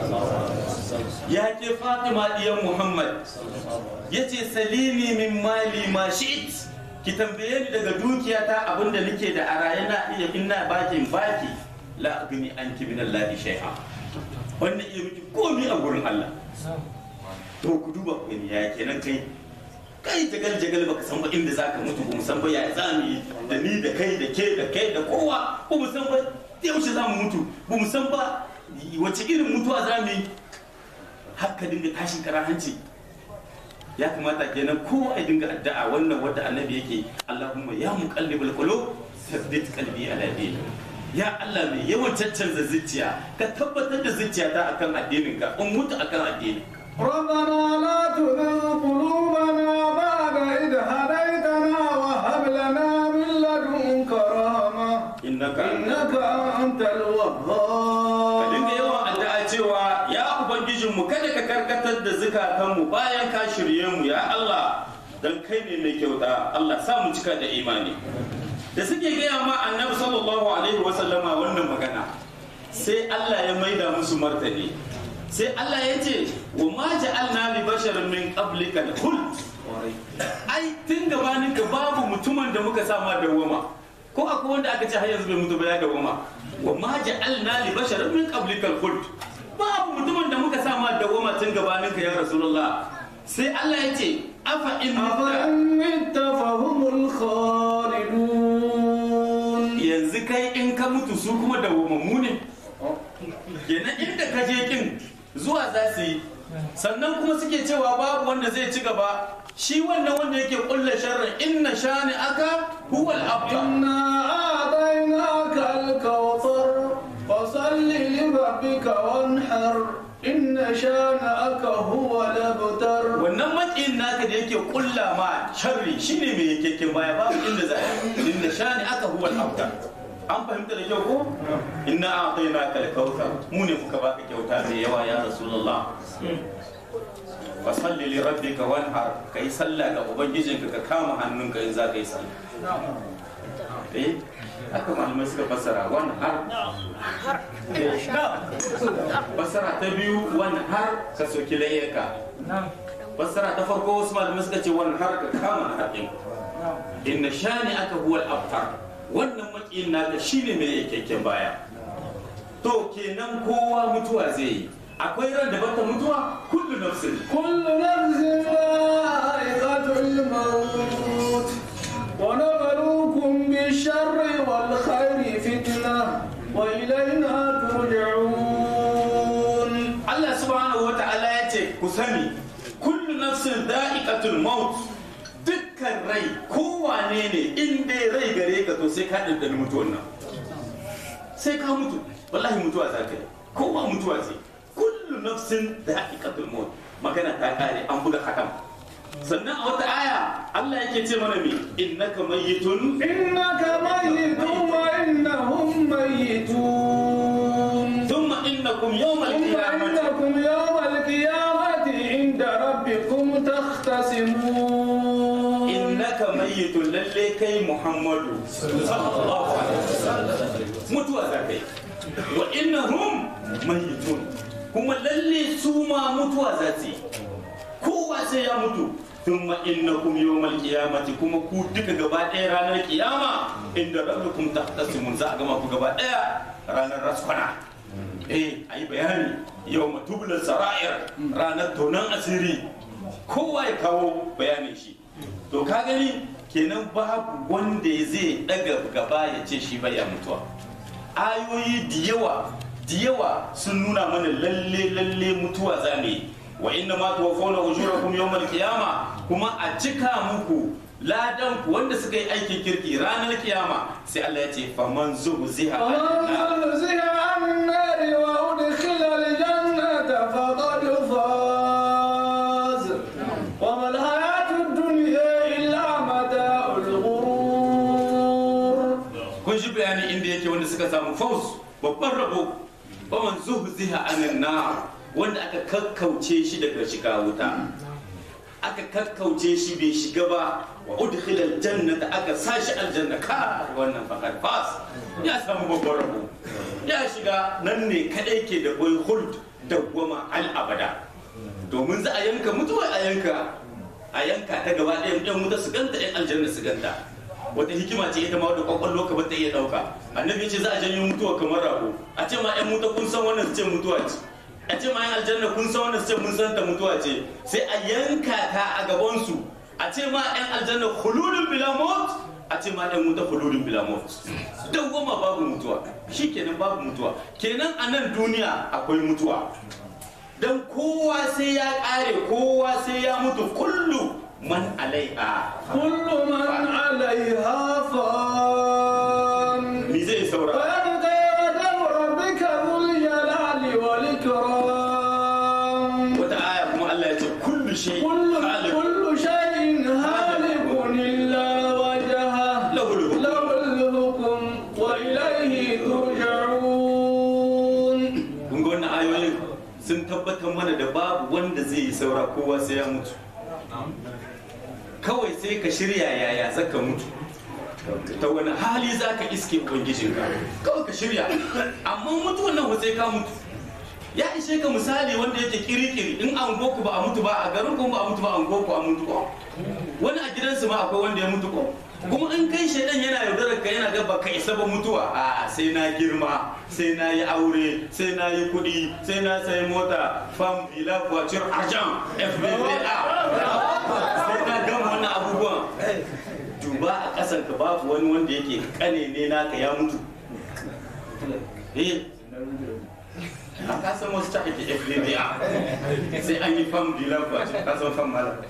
ya ke Fatima ɗiyan Muhammad ya ce salini min mali ma shi'it ki tambaye ni daga dukiyata abinda nake da a raye na iya ina bakin baki la agni anki min Allah shay'a wannan iya miki komi a gurin Allah to ku duba ku gani ya kenan kai kai jagal jagal baka san ba inda zaka mutu ba mu san ba ya zamu yi da ni da kai da ke da kai da kowa ba mu san ba yaushe zamu mutu ba mu san ba wace irin mutuwa zamu yi haka dinga tashin kara hanci ya kamata kenan ko a dinga addu'a wannan wanda annabi yake Allahumma ya muqallibal qulub thabbit qalbi ala dinik ya Allah mai yawan caccanza zuciya ka tabbatar da zuciyata akan addinin ka in mutu akan addinin ربنا لا تزغ قلوبنا بعد إذ هديتنا وهب لنا من لدنك رحمة innaka إنك أنت ka الوهاب dinga yawan addu'a cewa ya ubangijin mu kada ka karkatar da zukatan mu bayan ka shirye mu ya Allah dan kai ne mai kyauta Allah sa mu cika da imani da suke gaya ma annabi sallallahu alaihi wa sallama wannan magana sai Allah ya maida musu martani sai Allah ya ce wa ma ja'alna li basharin min qablika al-khuld ai tun gabanin ka babu mutumin da muka sama dawwama ko akwai wanda aka ce har yanzu bai mutu ba ya dawwama wa ma ja'alna li basharin min qablika al-khuld babu mutumin da muka sa ma dawwama tun gabanin ka ya rasulullah sai Allah ya ce afa in mutta أفإن مت فهم الخالدون yanzu kai in ka mutu su kuma dawwamammu ne kenan inda ka je kin zuwa za su yi sannan kuma suke cewa babu wanda zai ci gaba shi wannan wanda yake kulla sharrin inna shani aka huwa al-abtar إنا أعطيناك الكوثر فصل لربك وانحر إن شانئك هو الأبتر wannan makiyin naka da yake kulla ma sharri shine mai yakekken baya babu inda za a yi inda shani aka huwa al-abtar an fahimta da kyau ko inna a'tainaka al-kautsar mu ne muka baka kyauta mai yawa ya rasulullah fa salli li rabbika wanhar kai sallah ga ubangijinka ka kama hannunka in za ka yi sallah eh haka malamai suka fassara wanhar fassara ta biyu wanhar ka soki layyarka fassara ta farko wasu malamai suka ce wanhar ka kama haɗin inna shani aka huwal abtar wannan makiyin naka shine mai yakekken baya to kenan kowa mutuwa zai yi akwai ran da bata mutuwa kullu nafsin كل نفس ذائقة الموت ونبلوكم بالشر والخير فتنة وإلينا ترجعون Allah subhanahu wa ta'ala ya ce ku sani kullu nafsin da'iqatul maut dukkan rai kowane ne in dai rai gare ka to sai ka ɗanɗani mutuwan nan sai ka mutu wallahi mutuwa za ka yi kowa mutuwa ce kullu nafsin da'iqatul maut magana ta kare an buga hakan sannan a wata aya Allah yake ce mana me innaka mayyitun إنك ميت وإنهم ميتون thumma innakum yawmal ثم qiyamati إنكم يوم القيامة عند ربكم تختصمون innaka mayyitun lalle kai muhammadu sallallahu alaihi wasallam mutuwa za kai wa innahum mayyitun kuma lalle su ma mutuwa za su yi kowa sai ya mutu thumma innakum yawmal qiyamati kuma ku duka gaba ɗaya ranar kiyama inda rabbukum tahtasimun za a gama ku gaba ɗaya ranar raskwana eh ayi bayani yawma tubla sara'ir ranar tonan asiri kowa ya kawo bayanin shi to ka gani kenan babu wanda zai daga gaba ya ce shi baya mutuwa ayoyi da yawa da yawa sun nuna mana lalle lalle mutuwa za mu yi wa inna ma tuwaffawna ujurakum yawmal qiyama kuma a cika muku ladan ku wanda suka yi aikin kirki ranar kiyama sai Allah ya ce faman zuhziha فمن زحزح عن النار وأدخل الجنة فقد فاز وما الحياة الدنيا إلا متاع الغرور kun shi bayani inda yake wanda suka samu faus babban rabo faman zuhziha anin nar wanda aka kakkauce shi daga shiga wuta aka kakkauce shi bai shiga ba wa udkhila aljannata aka sashi aljanna ka wannan faqad fas ya samu babban rabo ya shiga nan ne kadai ke da boy huld dawwama al abada domin za a yanka mutuwa a yanka a yanka ta gaba ɗaya yan wuta su ganta yan aljanna su ganta wata hikima ce ita ma wadda kwakwallo ka bata iya ɗauka annabi ce za a janyo mutuwa kamar rago a ce ma yan wuta kun san wannan su ce mutuwa ce a ce ma yan aljanna kun san wannan su ce mun san ta mutuwa ce sai a yanka ta a gabansu a ce ma yan aljanna khuludun bila maut a ce ma yan wuta khuludun bila maut dawwama babu mutuwa shikenan babu mutuwa kenan a nan duniya akwai mutuwa dan kowa sai ya kare kowa sai ya mutu kullu man alaiha كل من عليها فان me zai saura ويبقى وجه ربك ذو الجلال والإكرام wata aya kuma Allah ya ce kullu shay كل khaliq كل شيء هالك إلا وجهه lahu al-hukm له الحكم وإليه ترجعون kun ga wannan ayoyin sun tabbatar mana da babu wanda zai yi saura kowa sai ya mutu kawai sai ka shirya yaya zaka mutu ta wani hali za ka iske ubangijinka kawai ka shirya amma mutuwan nan sai ka mutu ya ishe ka misali wanda yake kirikiri in an goku ba a mutu ba a garin ku ba a mutu ba an goku a mutu ko wani a gidansu ma akwai wanda ya mutu ko kuma in kai shaidan yana yaudarar ka yana ga baka isa ba mutuwa a sai na girma sai na yi aure sai na yi kuɗi sai na sayi mota fam bila voiture argent fbva sai na gama wannan abubuwan duba a ƙasan ka babu wani wanda yake kane ne naka ya mutu eh a kasan wasu ta ake fbva sai an yi fam bila voiture kasan fam mala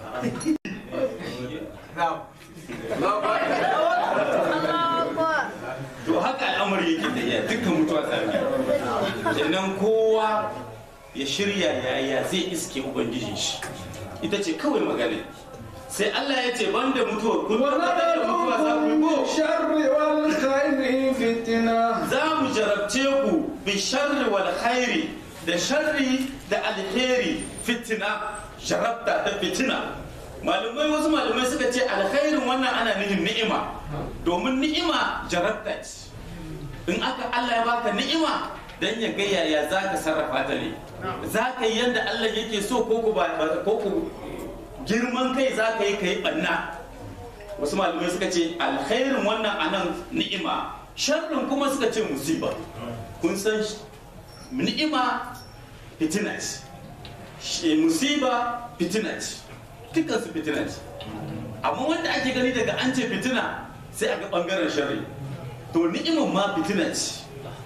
to haka al'amari yake da iya dukkan mutuwa tsari kenan kowa ya shirya yaya zai iske ubangijin shi ita ce kawai magana sai Allah ya ce banda mutuwa kun tabbatar da mutuwa za ku yi ko بالشر والخير فتنة za mu jarabce ku bi sharri wal khairi da sharri da alheri fitina jarabta ta fitina malumai wasu malumai suka ce alkhairin wannan ana nufin ni'ima domin ni'ima jarabta ce in aka Allah ya baka ni'ima dan ya ga yaya za ka sarrafa ta ne za ka yi yadda Allah yake so ko ku ba ko ku girman kai za ka yi ka yi banna wasu malamai suka ce alkhairin wannan anan ni'ima sharrin kuma suka ce musiba kun san sh- ni'ima fitina ce shi- musiba fitina ce dukkan su fitina ce amma wanda ake gani daga an ce fitina sai a ga bangaren sharri to ni'imin ma fitina ce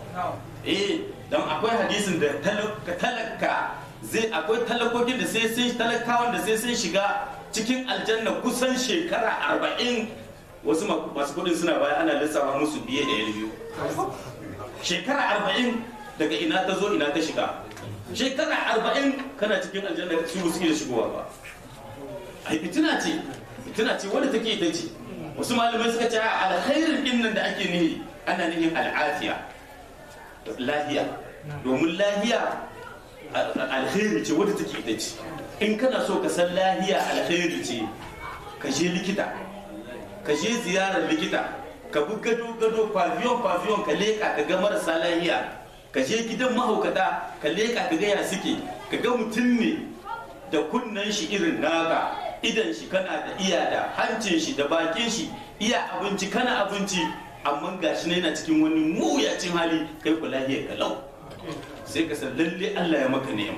eh don akwai hadisin da talaka talaka zai akwai talakokin da sai sun talakawan da sai sun shiga cikin aljanna kusan shekara arba'in wasu ma- masu kudin suna baya ana lissafa musu biye da yan biyu shekara arba'in daga ina ta zo ina ta shiga shekara arba'in kana cikin aljanna su suke da shigowa ba ai fitina ce fitina ce wanda take ita ce wasu malamai suka ce a alkhairin din nan da ake nihi ana nihin al'afiya lahiya domin lahiya al- alkhairi ce wadda take ita ce in kana so ka san lahiya alkhairi ce ka je likita ka je ziyarar likita ka bi gado gado pavillon pavillon ka leka ka ga marasa lahiya ka je gidan mahaukata ka leka ka ga ya suke ka ga mutum ne da kunnen shi irin naka idan shi kana da iya da hancin shi da bakin shi iya abinci kana abinci amma gashi ne yana cikin wani muyacin hali kai ku lahiya kalau sai ka san lalle Allah ya maka ni'ima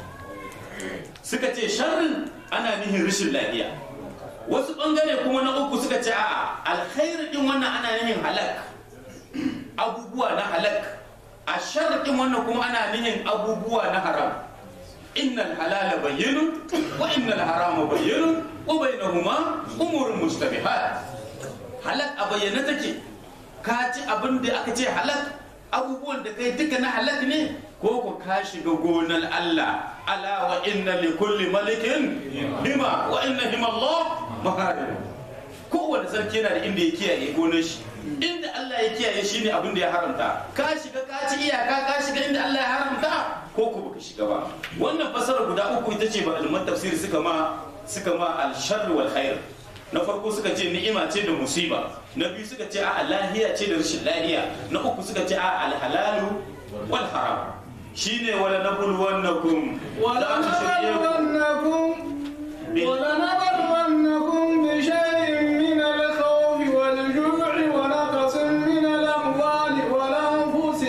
suka ce sharrin ana nihin rashin lafiya wasu bangare kuma na uku suka ce a'a alkhairi din wannan ana nihin halak abubuwa na halak a sharri din wannan kuma ana nihin abubuwa na haram innal halala bayyinun wa innal harama bayyinun wa bainahuma umurun mustabihat halak a bayyane take ka ci abin da aka ce halak abubuwan da kai duka na halak ne ko ku ka shiga gonar Allah ala wa inna li kulli malikin hima wa inna hima Allah maharim kowane sarki yana da inda ya kiyaye gonar shi inda Allah ya kiyaye shi ne abin da ya haramta ka shiga ka ci iyaka ka shiga inda Allah ya haramta ko ku baka shiga ba wannan fasara guda uku ita ce ba alman tafsir suka ma suka ma al-sharr wal khair na farko suka ce ni'ima ce da musiba na biyu suka ce a lahiya ce da rashin lahiya na uku suka ce a alhalalu wal haram shine wala nabluwannakum za mu shirye ku ولنبلونكم ولنبلونكم بشيء من الخوف والجوع ونقص من الأموال والأنفس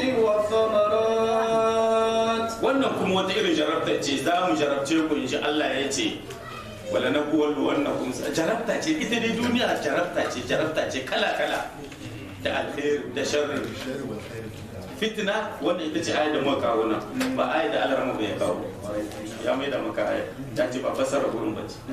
والثمرات wannan kuma wata irin jarabta ce za mu jarabce ku in Allah ya ce wala na kuwa wannan kun jarabta ce ita dai duniya jarabta ce jarabta ce kala kala da alkhair da sharri fitna wannan ita ce ayat da muka kawo nan ba ayat da Allah bai kawo ya mai da maka ayat ta ce ba fasara gurin ba ce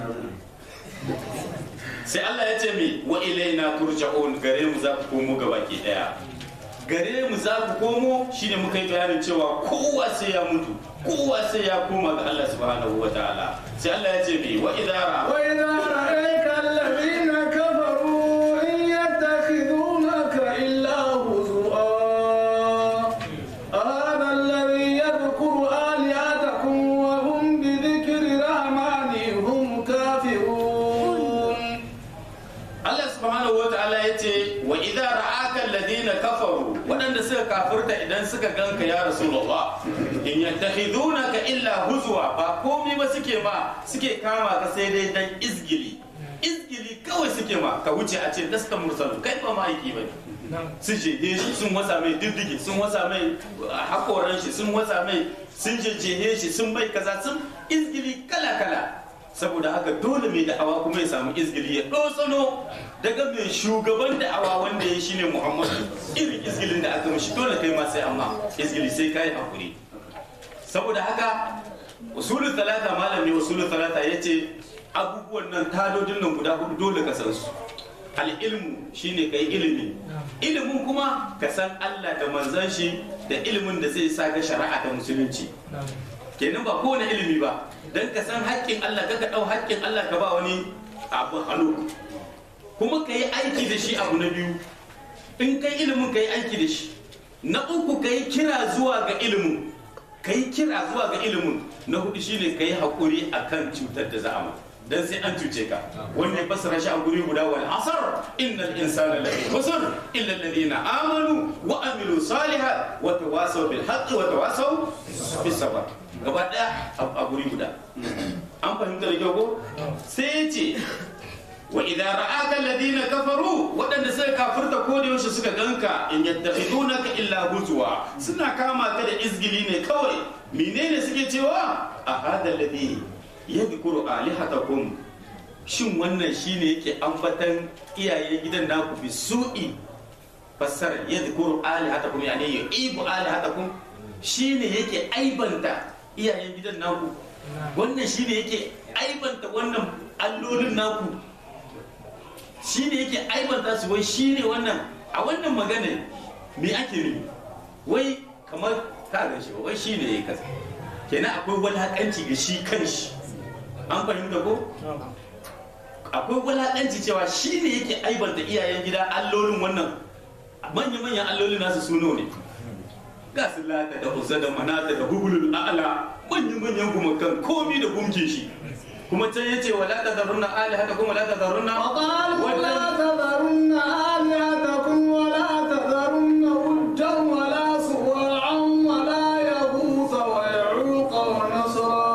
sai Allah ya ce mi wa ilaina turja'un gare mu za ku komo gabaki daya gare mu za ku komo shine muka yi bayanin cewa kowa sai ya mutu kowa sai ya koma ga Allah subhanahu wa ta'ala sai Allah ya ce mi wa idara وإذا رأيك الذين كفروا إن يتخذونك إلا هزؤا هذا الذي يذكر آلهتكم وهم بذكر الرحمن هم كافرون Allah subhanahu wa ta'ala ya ce wa idza ra'aka alladhina kafaru waɗanda suka kafirta idan suka ganka ya rasulullah in yattakhidunaka illa huzwa ba komai ba suke ma suke kama ka sai dai dan izgili izgili kawai kawai suke ma ka wuce a ce lasta mursalu kai ba ma'aiki ba sun jehe shi sun wasa mai diddige sun wasa mai hakoran shi sun wasa mai sun jehe shi sun mai kaza sun izgili kala kala saboda haka dole mai da'awa kuma ya samu izgili ya ɗosano daga mai shugaban da'awa wanda ya shine muhammadu irin izgilin da aka mishi dole kai ma sai amma izgili sai kai hakuri saboda haka usulul talata malam ne usulul talata yace abubuwan nan tadodin nan guda hudu dole ka san su al ilmu shine kai ilimi ilimin kuma ka san Allah da manzon shi da ilimin da zai sa ka shari'a ta musulunci kenan ba kowane ilimi ba dan ka san haƙƙin Allah ka ɗau haƙƙin Allah ka ba wani abu hannu kuma ka yi aiki da shi abu na biyu in kai ilimin ka yi aiki da shi na uku ka yi kira zuwa ga ilimin ka yi kira zuwa ga ilimin na hudu shine ka yi haƙuri a kan cutar da za'ama dan sai an cuce ka wanda ya fassara shi a guri guda wal asar innal insana lafi khusr illa alladhina amanu wa amilu salihat wa tawasaw bil haqqi wa tawasaw bis sabr gaba daya a guri guda an fahimta da kyau ko sai ya ce wa idan ra'aka alladhina kafaru waɗanda suka kafirta ko da yaushe suka ganka in yattakhidunaka illa huzwa suna kama ka da izgili ne kawai menene suke cewa a hada alladhi yadhkuru alihatakum shin wannan shine yake ambatan iyayen gidan naku bi su'i fassara yadhkuru alihatakum yani yu'ibu alihatakum shine yake aibanta iyayen gidan naku wannan shine yake aibanta wannan allolin naku shi ne yake aibanta su wai shi ne wannan a wannan magana me ake nufi wai kamar ka gan shi wai shi ne ya kasa kenan akwai walakanci ga shi kanshi an fahimta ko akwai walakanci cewa shi ne yake aibanta iyayen gida allolin wannan manya-manyan allolin nasu suno ne ga su lata da uzza da manata da hubulul a'la manya-manyan gumakan komi da gumke shi kuma can yace wala tazarunna alihatakum wala tazarunna وقالوا لا تذرن آلهتكم ولا تذرن ودا ولا سواعا ولا يغوث ويعوق ونصرا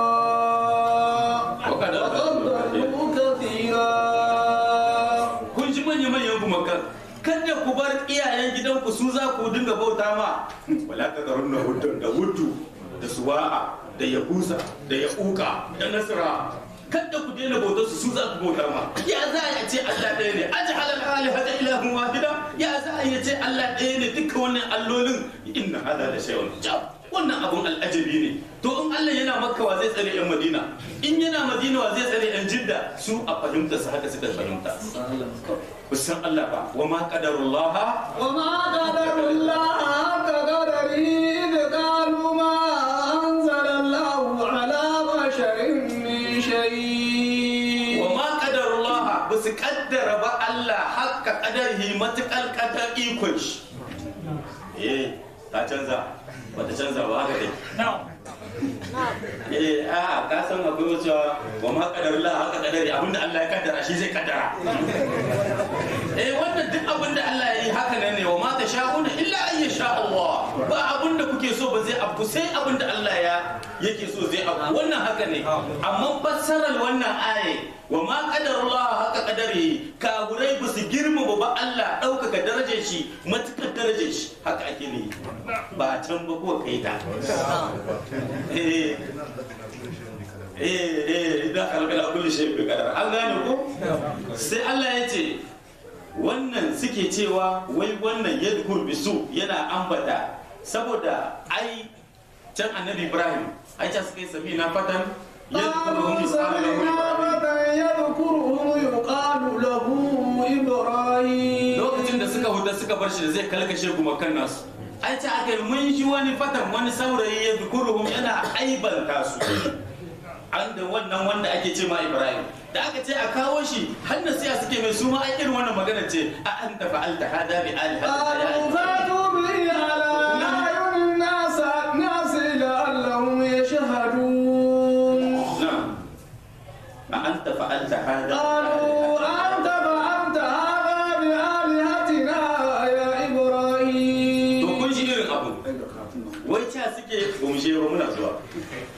وقد وقد ضلوا كثيرا kun ji manya manyan gumakan kada ku bar iyayen gidanku su za ku dinga bauta ma wala tazarunna hudun da hudu da suwa'a da yahusa da yauka da nasra kada ku daina bautar su su za ku bauta ma ya za a ce Allah ɗaya ne aji halal alihata ilahun wahida ya za a ce Allah ɗaya ne duka wannan allolin inna hada da shay'un jab wannan abun al'ajabi ne to in Allah yana makka wa zai tsare yan madina in yana madina wa zai tsare yan jidda su a fahimta su haka suka fahimta ku san Allah ba wa ma qadarullah وما قدر الله حق قدره إذ قالوا ما أنزل الله على بشر من شيء wa ma qadarullah ba su kaddara ba Allah hakka qadarihi matakal qadar ikon shi eh ta canza ba ta canza ba haka dai eh a ka san akwai wasu wa ma qadarullah haka qadari abinda Allah ya kaddara shi zai kaddara eh wannan duk abinda Allah ya yi haka nan ne wa ma tasha'una illa an yasha Allah ba abinda kuke so ba zai abu sai abinda Allah ya yake so zai abu wannan haka ne amma fassarar wannan aye wa ma qadarullah haka qadari kagurai ba su girmama ba Allah ɗaukaka darajar shi matukar darajar shi haka ake ne ba can ba ko kai ta eh eh eh idan kalkala kulli shay bi qadar an gane ko sai Allah ya ce wannan suke cewa wai wannan yadkur bisu yana ambata saboda ai can annabi Ibrahim ai ta suka yi sami na fatan yadkuruhum قالوا isma'il wa سمعنا ibrahim فتى يذكرهم يقال له إبراهيم lokacin da suka huta suka bar shi da zai kalkashe gumakan nasu ai ta aka yi mun shi wani fatan wani saurayi ya zukuruhum yana aibanta su an da wannan wanda ake ce ma ibrahim da aka ce a kawo shi har nasiya suke mai su ma ai irin wannan magana ce a an ta fa'alta hada bi alihatika ya قالوا فاتوا به على أعين الناس الناس لعلهم يشهدون na'am a an ta fa'alta hada قالوا أنت فعلت هذا بآلهتنا يا to إبراهيم kun shi irin abu wai ca suke ba mu je ba muna zuwa ca suke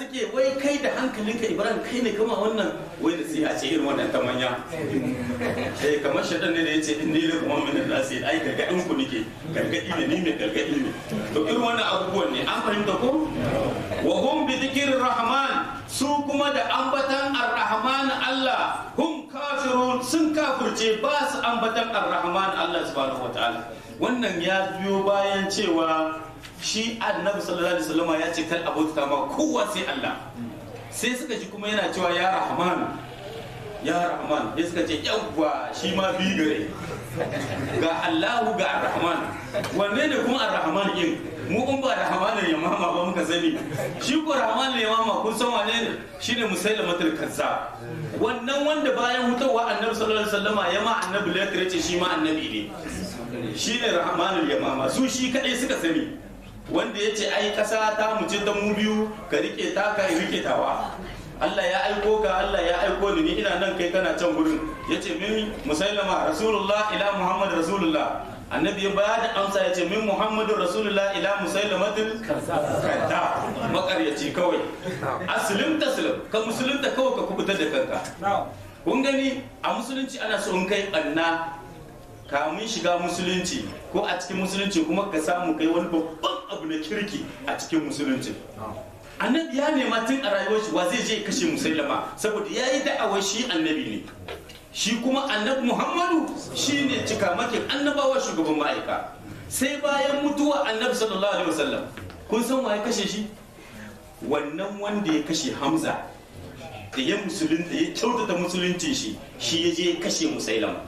suke wai kai da hankalinka ibrahim kai ne kama wannan wai da sai a ce irin wannan ta manya eh kamar shaɗan ne da ya ce in ni kuma min da nasi ai gargaɗin ku nike gargaɗi ne ni mai gargaɗi ne to irin wannan abubuwan ne an fahimta ko wa hum bi dhikrir rahman su kuma da ambatan ar-rahman Allah hum kafirun sun kafirce ba su ambatan ar-rahman Allah subhanahu wataala wannan ya biyo bayan cewa shi annabi sallallahu alaihi wasallam ya ce kal abota ma kowa sai Allah sai suka ji kuma yana cewa ya rahman ya rahman ya suka ce yawwa shi ma bi gare ga Allahu ga ar-rahman wanne ne kuma ar-rahman din mu in ba rahman ya mama ba muka sani shi ko rahman ya mama kun san wane ne shine musailamatul kazzab wannan wanda bayan hutawa annabi sallallahu alaihi wasallama ya ma annabi lakire ce shi ma annabi ne shi ne rahmanul yamama su shi kadai suka sani wanda ya ce ai kasa ta mu ce ta mu biyu ka rike ta ka rike tawa Allah ya aiko ka Allah ya aiko ni ni ina nan kai kana can gurin yace min musailama rasulullah ila muhammad rasulullah annabi ya bada amsa yace min muhammadu rasulullah ila musailamatul kadda makaryaci kawai aslim taslim ka musulunta kawai ka kubutar da kanka kun gani a musulunci ana so in kai banna kamun shiga musulunci ko a cikin musulunci kuma ka samu kai wani babban abu na kirki a cikin musulunci annabi ya nema tun a rayuwar shi wa zai je kashe musulama saboda ya yi da'awar shi annabi ne shi kuma annabi muhammadu shi ne cikamakin annabawa shugaban ma'aika sai bayan mutuwa annabi sallallahu alaihi wasallam kun san wa ya kashe shi wannan wanda ya kashe hamza da ya musulunta ya kyautata musulunci shi shi ya je ya kashe musailama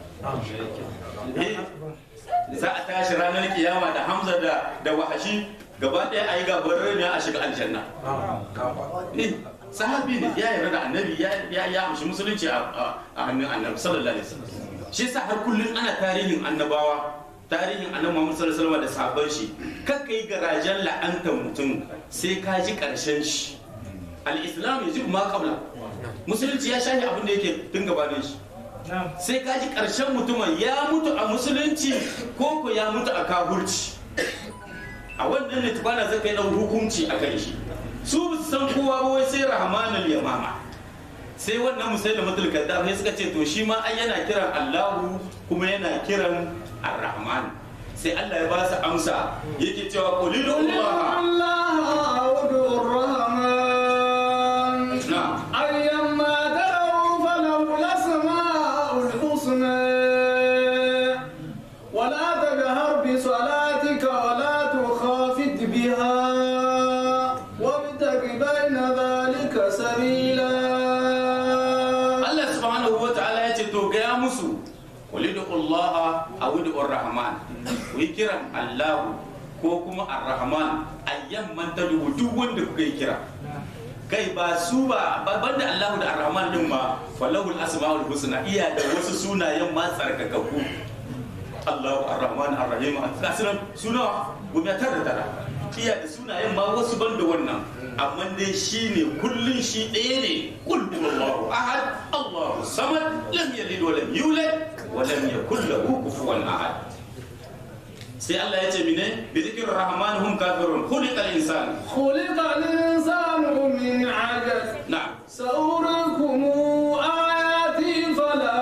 za a tashi ranar kiyama da hamza da da wahashi gaba ɗaya a yi gabarar ne a shiga aljanna sahabi ne ya yarda da annabi ya ya amshi musulunci a hannun annabi sallallahu alaihi wasallam shi yasa har kullun ana tarihin annabawa tarihin annabi Muhammad sallallahu alaihi wasallam da sahabban shi kakka yi garajen la'antar mutum sai ka ji karshen shi al-islam yajibu ma qabla musulunci ya shahi abin da yake tun gabanin shi sai ka ji ƙarshen mutumin ya mutu a musulunci ko ko ya mutu a kaburci a wannan ne tukwana zai kai ɗan hukunci a kan shi su ba su san kowa ba wai sai rahmanul yamama sai wannan musai da mutul kaddam ne suka ce to shi ma ai yana kiran Allahu kuma yana kiran Ar-Rahman sai Allah ya ba su amsa yake cewa qulilu Allah na'am أيما تدعوا فله الأسماء الحسنى ولا تجهر بصلاتك ولا تخافت بها وابتغ بين ذلك سبيلا Allah subhanahu wa ta'ala ya ce to gaya musu ulidu Allah a wudu Rahman ku yi kiran Allahu ko kuma Ar-Rahman ayyan man tadu duk wanda kuka yi kira kai ba su ba ba- banda Allahu da Ar-Rahman din ma falahul asmaul husna iya da wasu sunayen ma tsarkakakku Allahu Ar-Rahman Ar-Rahim asiran suna gumiya tara tara iya da sunayen ma wasu banda wannan amma dai shi ne kullun shi ɗaya ne kul huwallahu ahad Allahu samad lam yalid wa lam yulad wa lam yakul lahu kufuwan ahad sai Allah ya ce mine bi zikrir rahman hum kafirun khuliqal insan خلق الإنسان من عجز na'am سأريكم آياتي فلا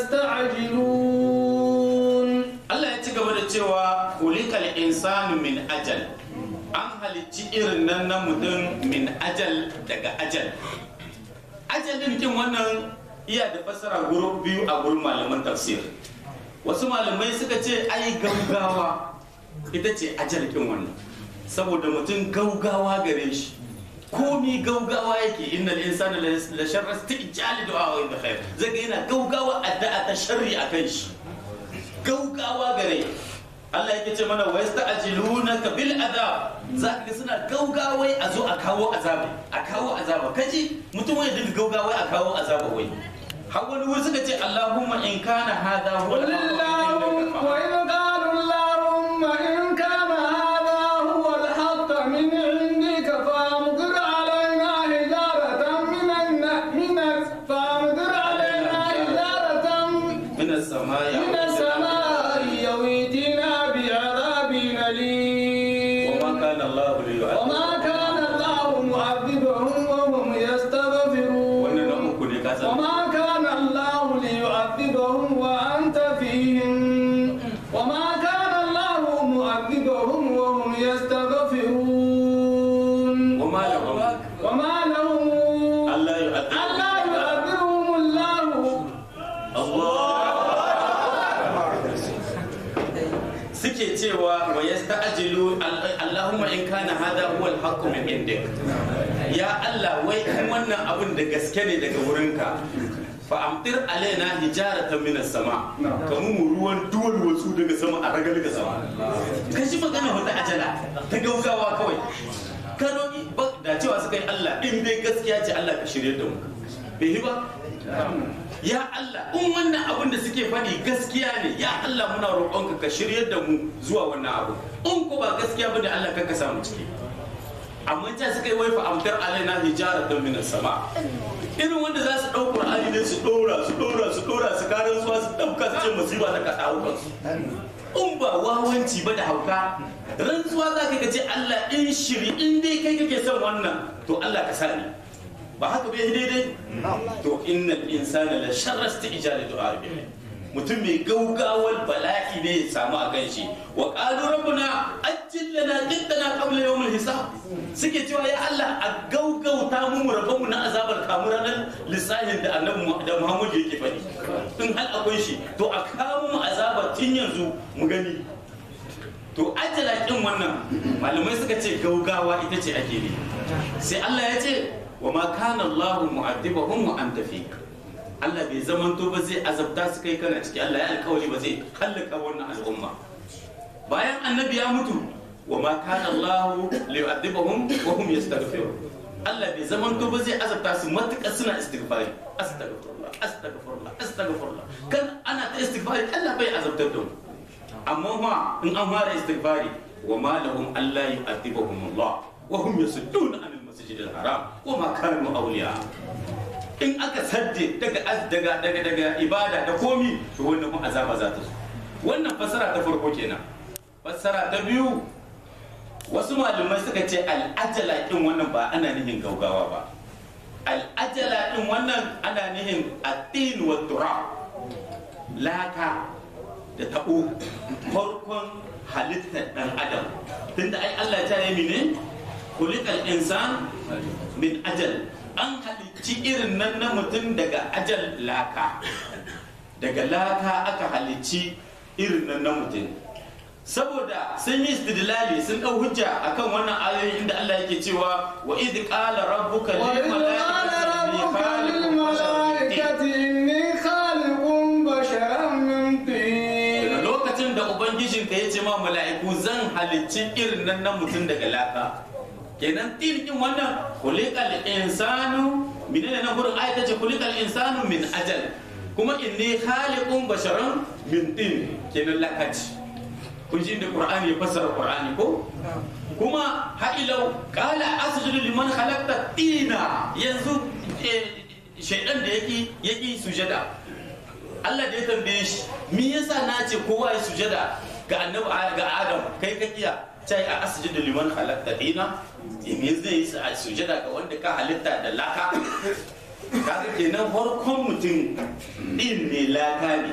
تستعجلون Allah ya ci gaba da cewa khuliqal insanu min ajal an halicci irin nan na mutum min ajal daga ajal ajalin kin wannan iya da fassara guru biyu a gurin malaman tafsir wasu malamai suka ce ai gaugawa ita ce ajal kin wannan saboda mutum gaugawa gare shi komi gaugawa yake innal insana la sharra istijali du'a wa khair zai ga yana gaugawa addu'a ta sharri akan shi gaugawa gare Allah yake ce mana wa yasta'jilunaka bil adab za ka ga suna gaugawai a zo a kawo azaba a kawo azaba kaji mutum wai dinga gaugawai a kawo azaba wai har wani wuri suka ce Allahumma in kana hadha huwa قل اللهم وإذ قالوا اللهم إن كان هذا هو الحق من عندك فأمطر علينا حجارة من الن- من ال- فأمطر علينا حجارة min as-samai من السماء يويتنا بعذاب أليم وما kana Allah liyu'adhibahum وما كان الله معذبهم وهم suke cewa wa yasta'jilu Allahumma in kana hada huwa al-haqqu min indik ya Allah wai in wannan abin da gaske ne daga wurinka fa amtir alaina hijaratan minas sama kamu mu ruwan duwar wasu daga sama a ragal ga sama ka shi magana wata ajala ta gaugawa kawai ka roki da cewa suka yi Allah in dai gaskiya ce Allah ka shirye da mu bai yi ba ya Allah in wannan abin da suke faɗi gaskiya ne ya Allah muna roƙonka ka shirye da mu zuwa wannan abu in ko ba gaskiya ba da Allah ka samu ciki amma ta suka yi wai fa amtar alaina hijaratan minas sama irin wanda za su ɗau Qur'ani ne su ɗora su ɗora su ɗora su karan suwa su ɗauka su ce musiba ta kaɗa kansu in ba wawanci ba da hauka rantsuwa za ka ce Allah in shiri in dai kai kake son wannan to Allah ka sani ba haka bai daidai to innal insana la sharrasta ijali du'a bihi mutum mai gaugawar bala'i ne ya samu a kan shi wa qalu rabbuna ajjil lana qittana qabla yawm hisab suke cewa ya Allah a gaugauta mu mu rabu na azabar kamu ranar lissahin da annabi da Muhammad yake faɗi in hal akwai shi to a kawo mu azabar tun yanzu mu gani to ajjala kin wannan malamai suka ce gaugawa ita ce ake ne sai Allah ya ce wa ma kana Allahu mu'addibahum wa anta fika Allah bai zamanto ba zai azabta su kai kana ciki Allah ya alkawari ba zai hallaka wannan al'umma bayan annabi ya mutu wa ma kana Allah liyu'adhibahum wa hum yastaghfirun Allah bai zamanto ba zai azabta su matuƙa suna istighfari astaghfirullah astaghfirullah astaghfirullah kan ana ta istighfari Allah bai azabtar da mu amma ma in an fara istighfari wa ma lahum alla yu'adhibahum Allah wa hum yasudduna anil masjidil haram wa ma kanu awliya in aka sadde daga daga daga daga ibada da komi to wannan kuma azaba za ta zo wannan fassara ta farko kenan fassara ta biyu wasu malamai suka ce al'ajala din wannan ba ana nihin gaugawa ba al'ajala din wannan ana nihin atin wa turab laka da tabo farkon halittar dan adam tunda ai Allah ta yi ne kulikal insan min ajal an halicci irin nan na mutum daga ajal laka daga laka aka halicci irin nan na mutum saboda sun yi istidlali sun ɗau hujja akan wannan ayoyi inda Allah yake cewa wa idh qala rabbuka lil malaikati inni khaliqun basharan min tin daga lokacin da ubangijinka ya ce ma mala'iku zan halicci irin nan na mutum daga laka kenan tilkin wannan kulikal insanu menene na gurin ayata ce kulikal insanu min ajal kuma inni khaliqun basharan min tin kenan lakaci kun ji inda qur'ani ya fassara qur'ani ko kuma ha'ilau qala asjudu liman khalaqta tina yanzu shaidan da yaki yaki sujada Allah da ya tambaye shi me yasa na ce kowa ya sujada ga annabi ga Adam kai ka kiya sai a asjudu liman khalaqta tina me zai yi sujada ga wanda ka halitta da laka kaga kenan farkon mutum din ne laka ne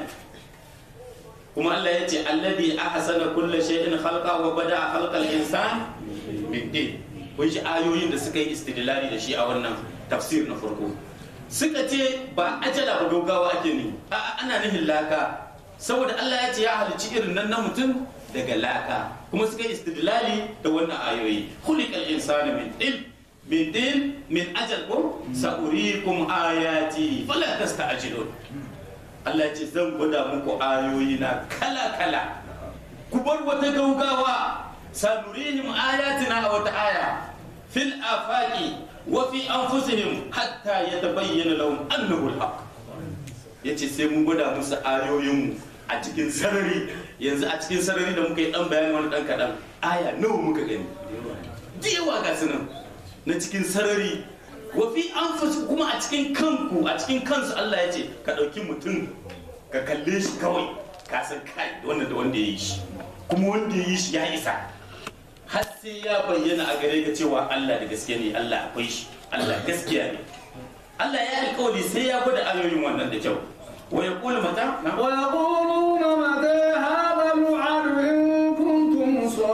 kuma Allah ya ce alladhi ahsana kulli shay'in khalqa wa bada'a khalqal insan min din kun shi ayoyin da suka yi istidlali da shi a wannan tafsir na farko suka ce ba ajala ba gaugawa ake ni a ana nihin laka saboda Allah ya ce ya halicci irin nan na mutum daga laka kuma suka yi istidlali da wannan ayoyi khuliqal insanu min din min din min ajal ko sa'urikum ayati fala tasta'jilun Allah ce zan gwada muku ayoyi na kala kala ku bar wata gaugawa sanurihim ayatina a wata aya fil afaqi wa fi anfusihim hatta yatabayyana lahum annahu al-haq yace sai mun gwada musu ayoyin a cikin sarari yanzu a cikin sarari da muka yi dan bayani wani dan kadan aya nawa muka gani yawa ga sunan na cikin sarari wa fi anfusikum kuma a cikin kanku a cikin kansu Allah ya ce ka dauki mutum ka kalle shi kawai ka san kai wanda da wanda ya yi shi kuma wanda ya yi shi ya isa har sai ya bayyana a gare ka cewa Allah da gaskiya ne Allah akwai shi Allah gaskiya ne Allah ya alƙawari sai ya gwada ayoyin wannan da kyau wa yaqulu mata ويقولون متى هذا الوعد إن كنتم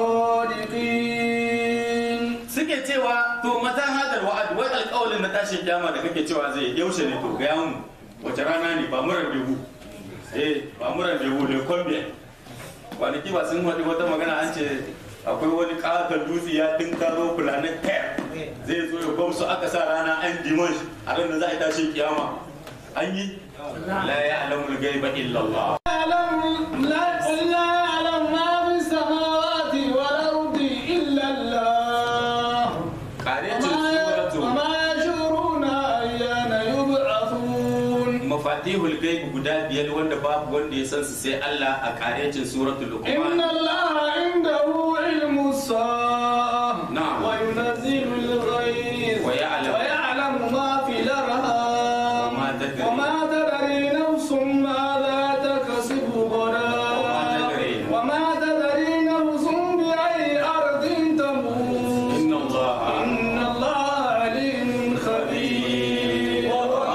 صادقين suke cewa to mata hadal wa'ad wai alƙawalin na tashin kiyama da kake cewa zai yaushe ne to ga mu wace rana ne ba mu randevu eh ba mu randevu le combien kwanaki ba sun haɗu wata magana an ce akwai wani ƙaton dutse ya dinkaro planet care zai zo ya gwamsu aka sa rana an dimash a ran da za a tashi kiyama an yi la ya alamul gaiba illallah يعلم لا قل لا يعلم ما في السماوات والأرض إلا الله karecin وما suratu وما يشعرون أيان يبعثون mafatihul gaibi guda biyar wanda babu wanda ya san su sai Allah a karecin suratul إن luqman الله عنده علم الساعة نعم. وينزل الغيث ويعلم. ويعلم ما في الأرحام وما تدري. وما تدري نفس ماذا تكسب غدا وما تدري. وما تدري نفس بأي أرض تموت inna Allah إن الله عليم خبير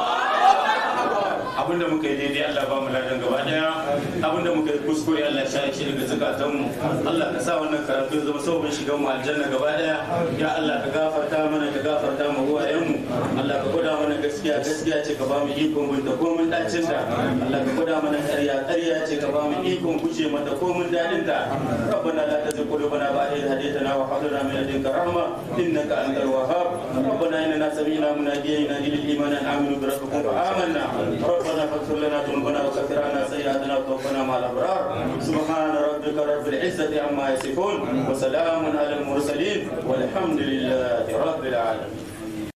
abinda muka yi daidai Allah ba mu ladan gaba daya abinda muka yi kuskure Allah ya shaye shi daga zakatan mu Allah ka sa wannan karatu ya zama sabon shigan mu aljanna gaba daya ya Allah ka gafarta mana ka gafarta mu uwayen mu Allah ka gwada mana gaskiya gaskiya ce ka ba mu ikon binta ko mun dacin da Allah ka gwada mana ƙarya ƙarya ce ka ba mu ikon guje mata ko mun dadin ta ربنا لا تزغ قلوبنا بعد إذ هديتنا وهب لنا من لدنك رحمة إنك أنت الوهاب ربنا إننا سمعنا مناديا ينادي للإيمان أن آمنوا بربكم فآمنا ربنا فاغفر لنا ذنوبنا وكفر عنا سيئاتنا وتوفنا مع الأبرار سبحان ربك رب العزة عما يصفون وسلام على المرسلين والحمد لله رب العالمين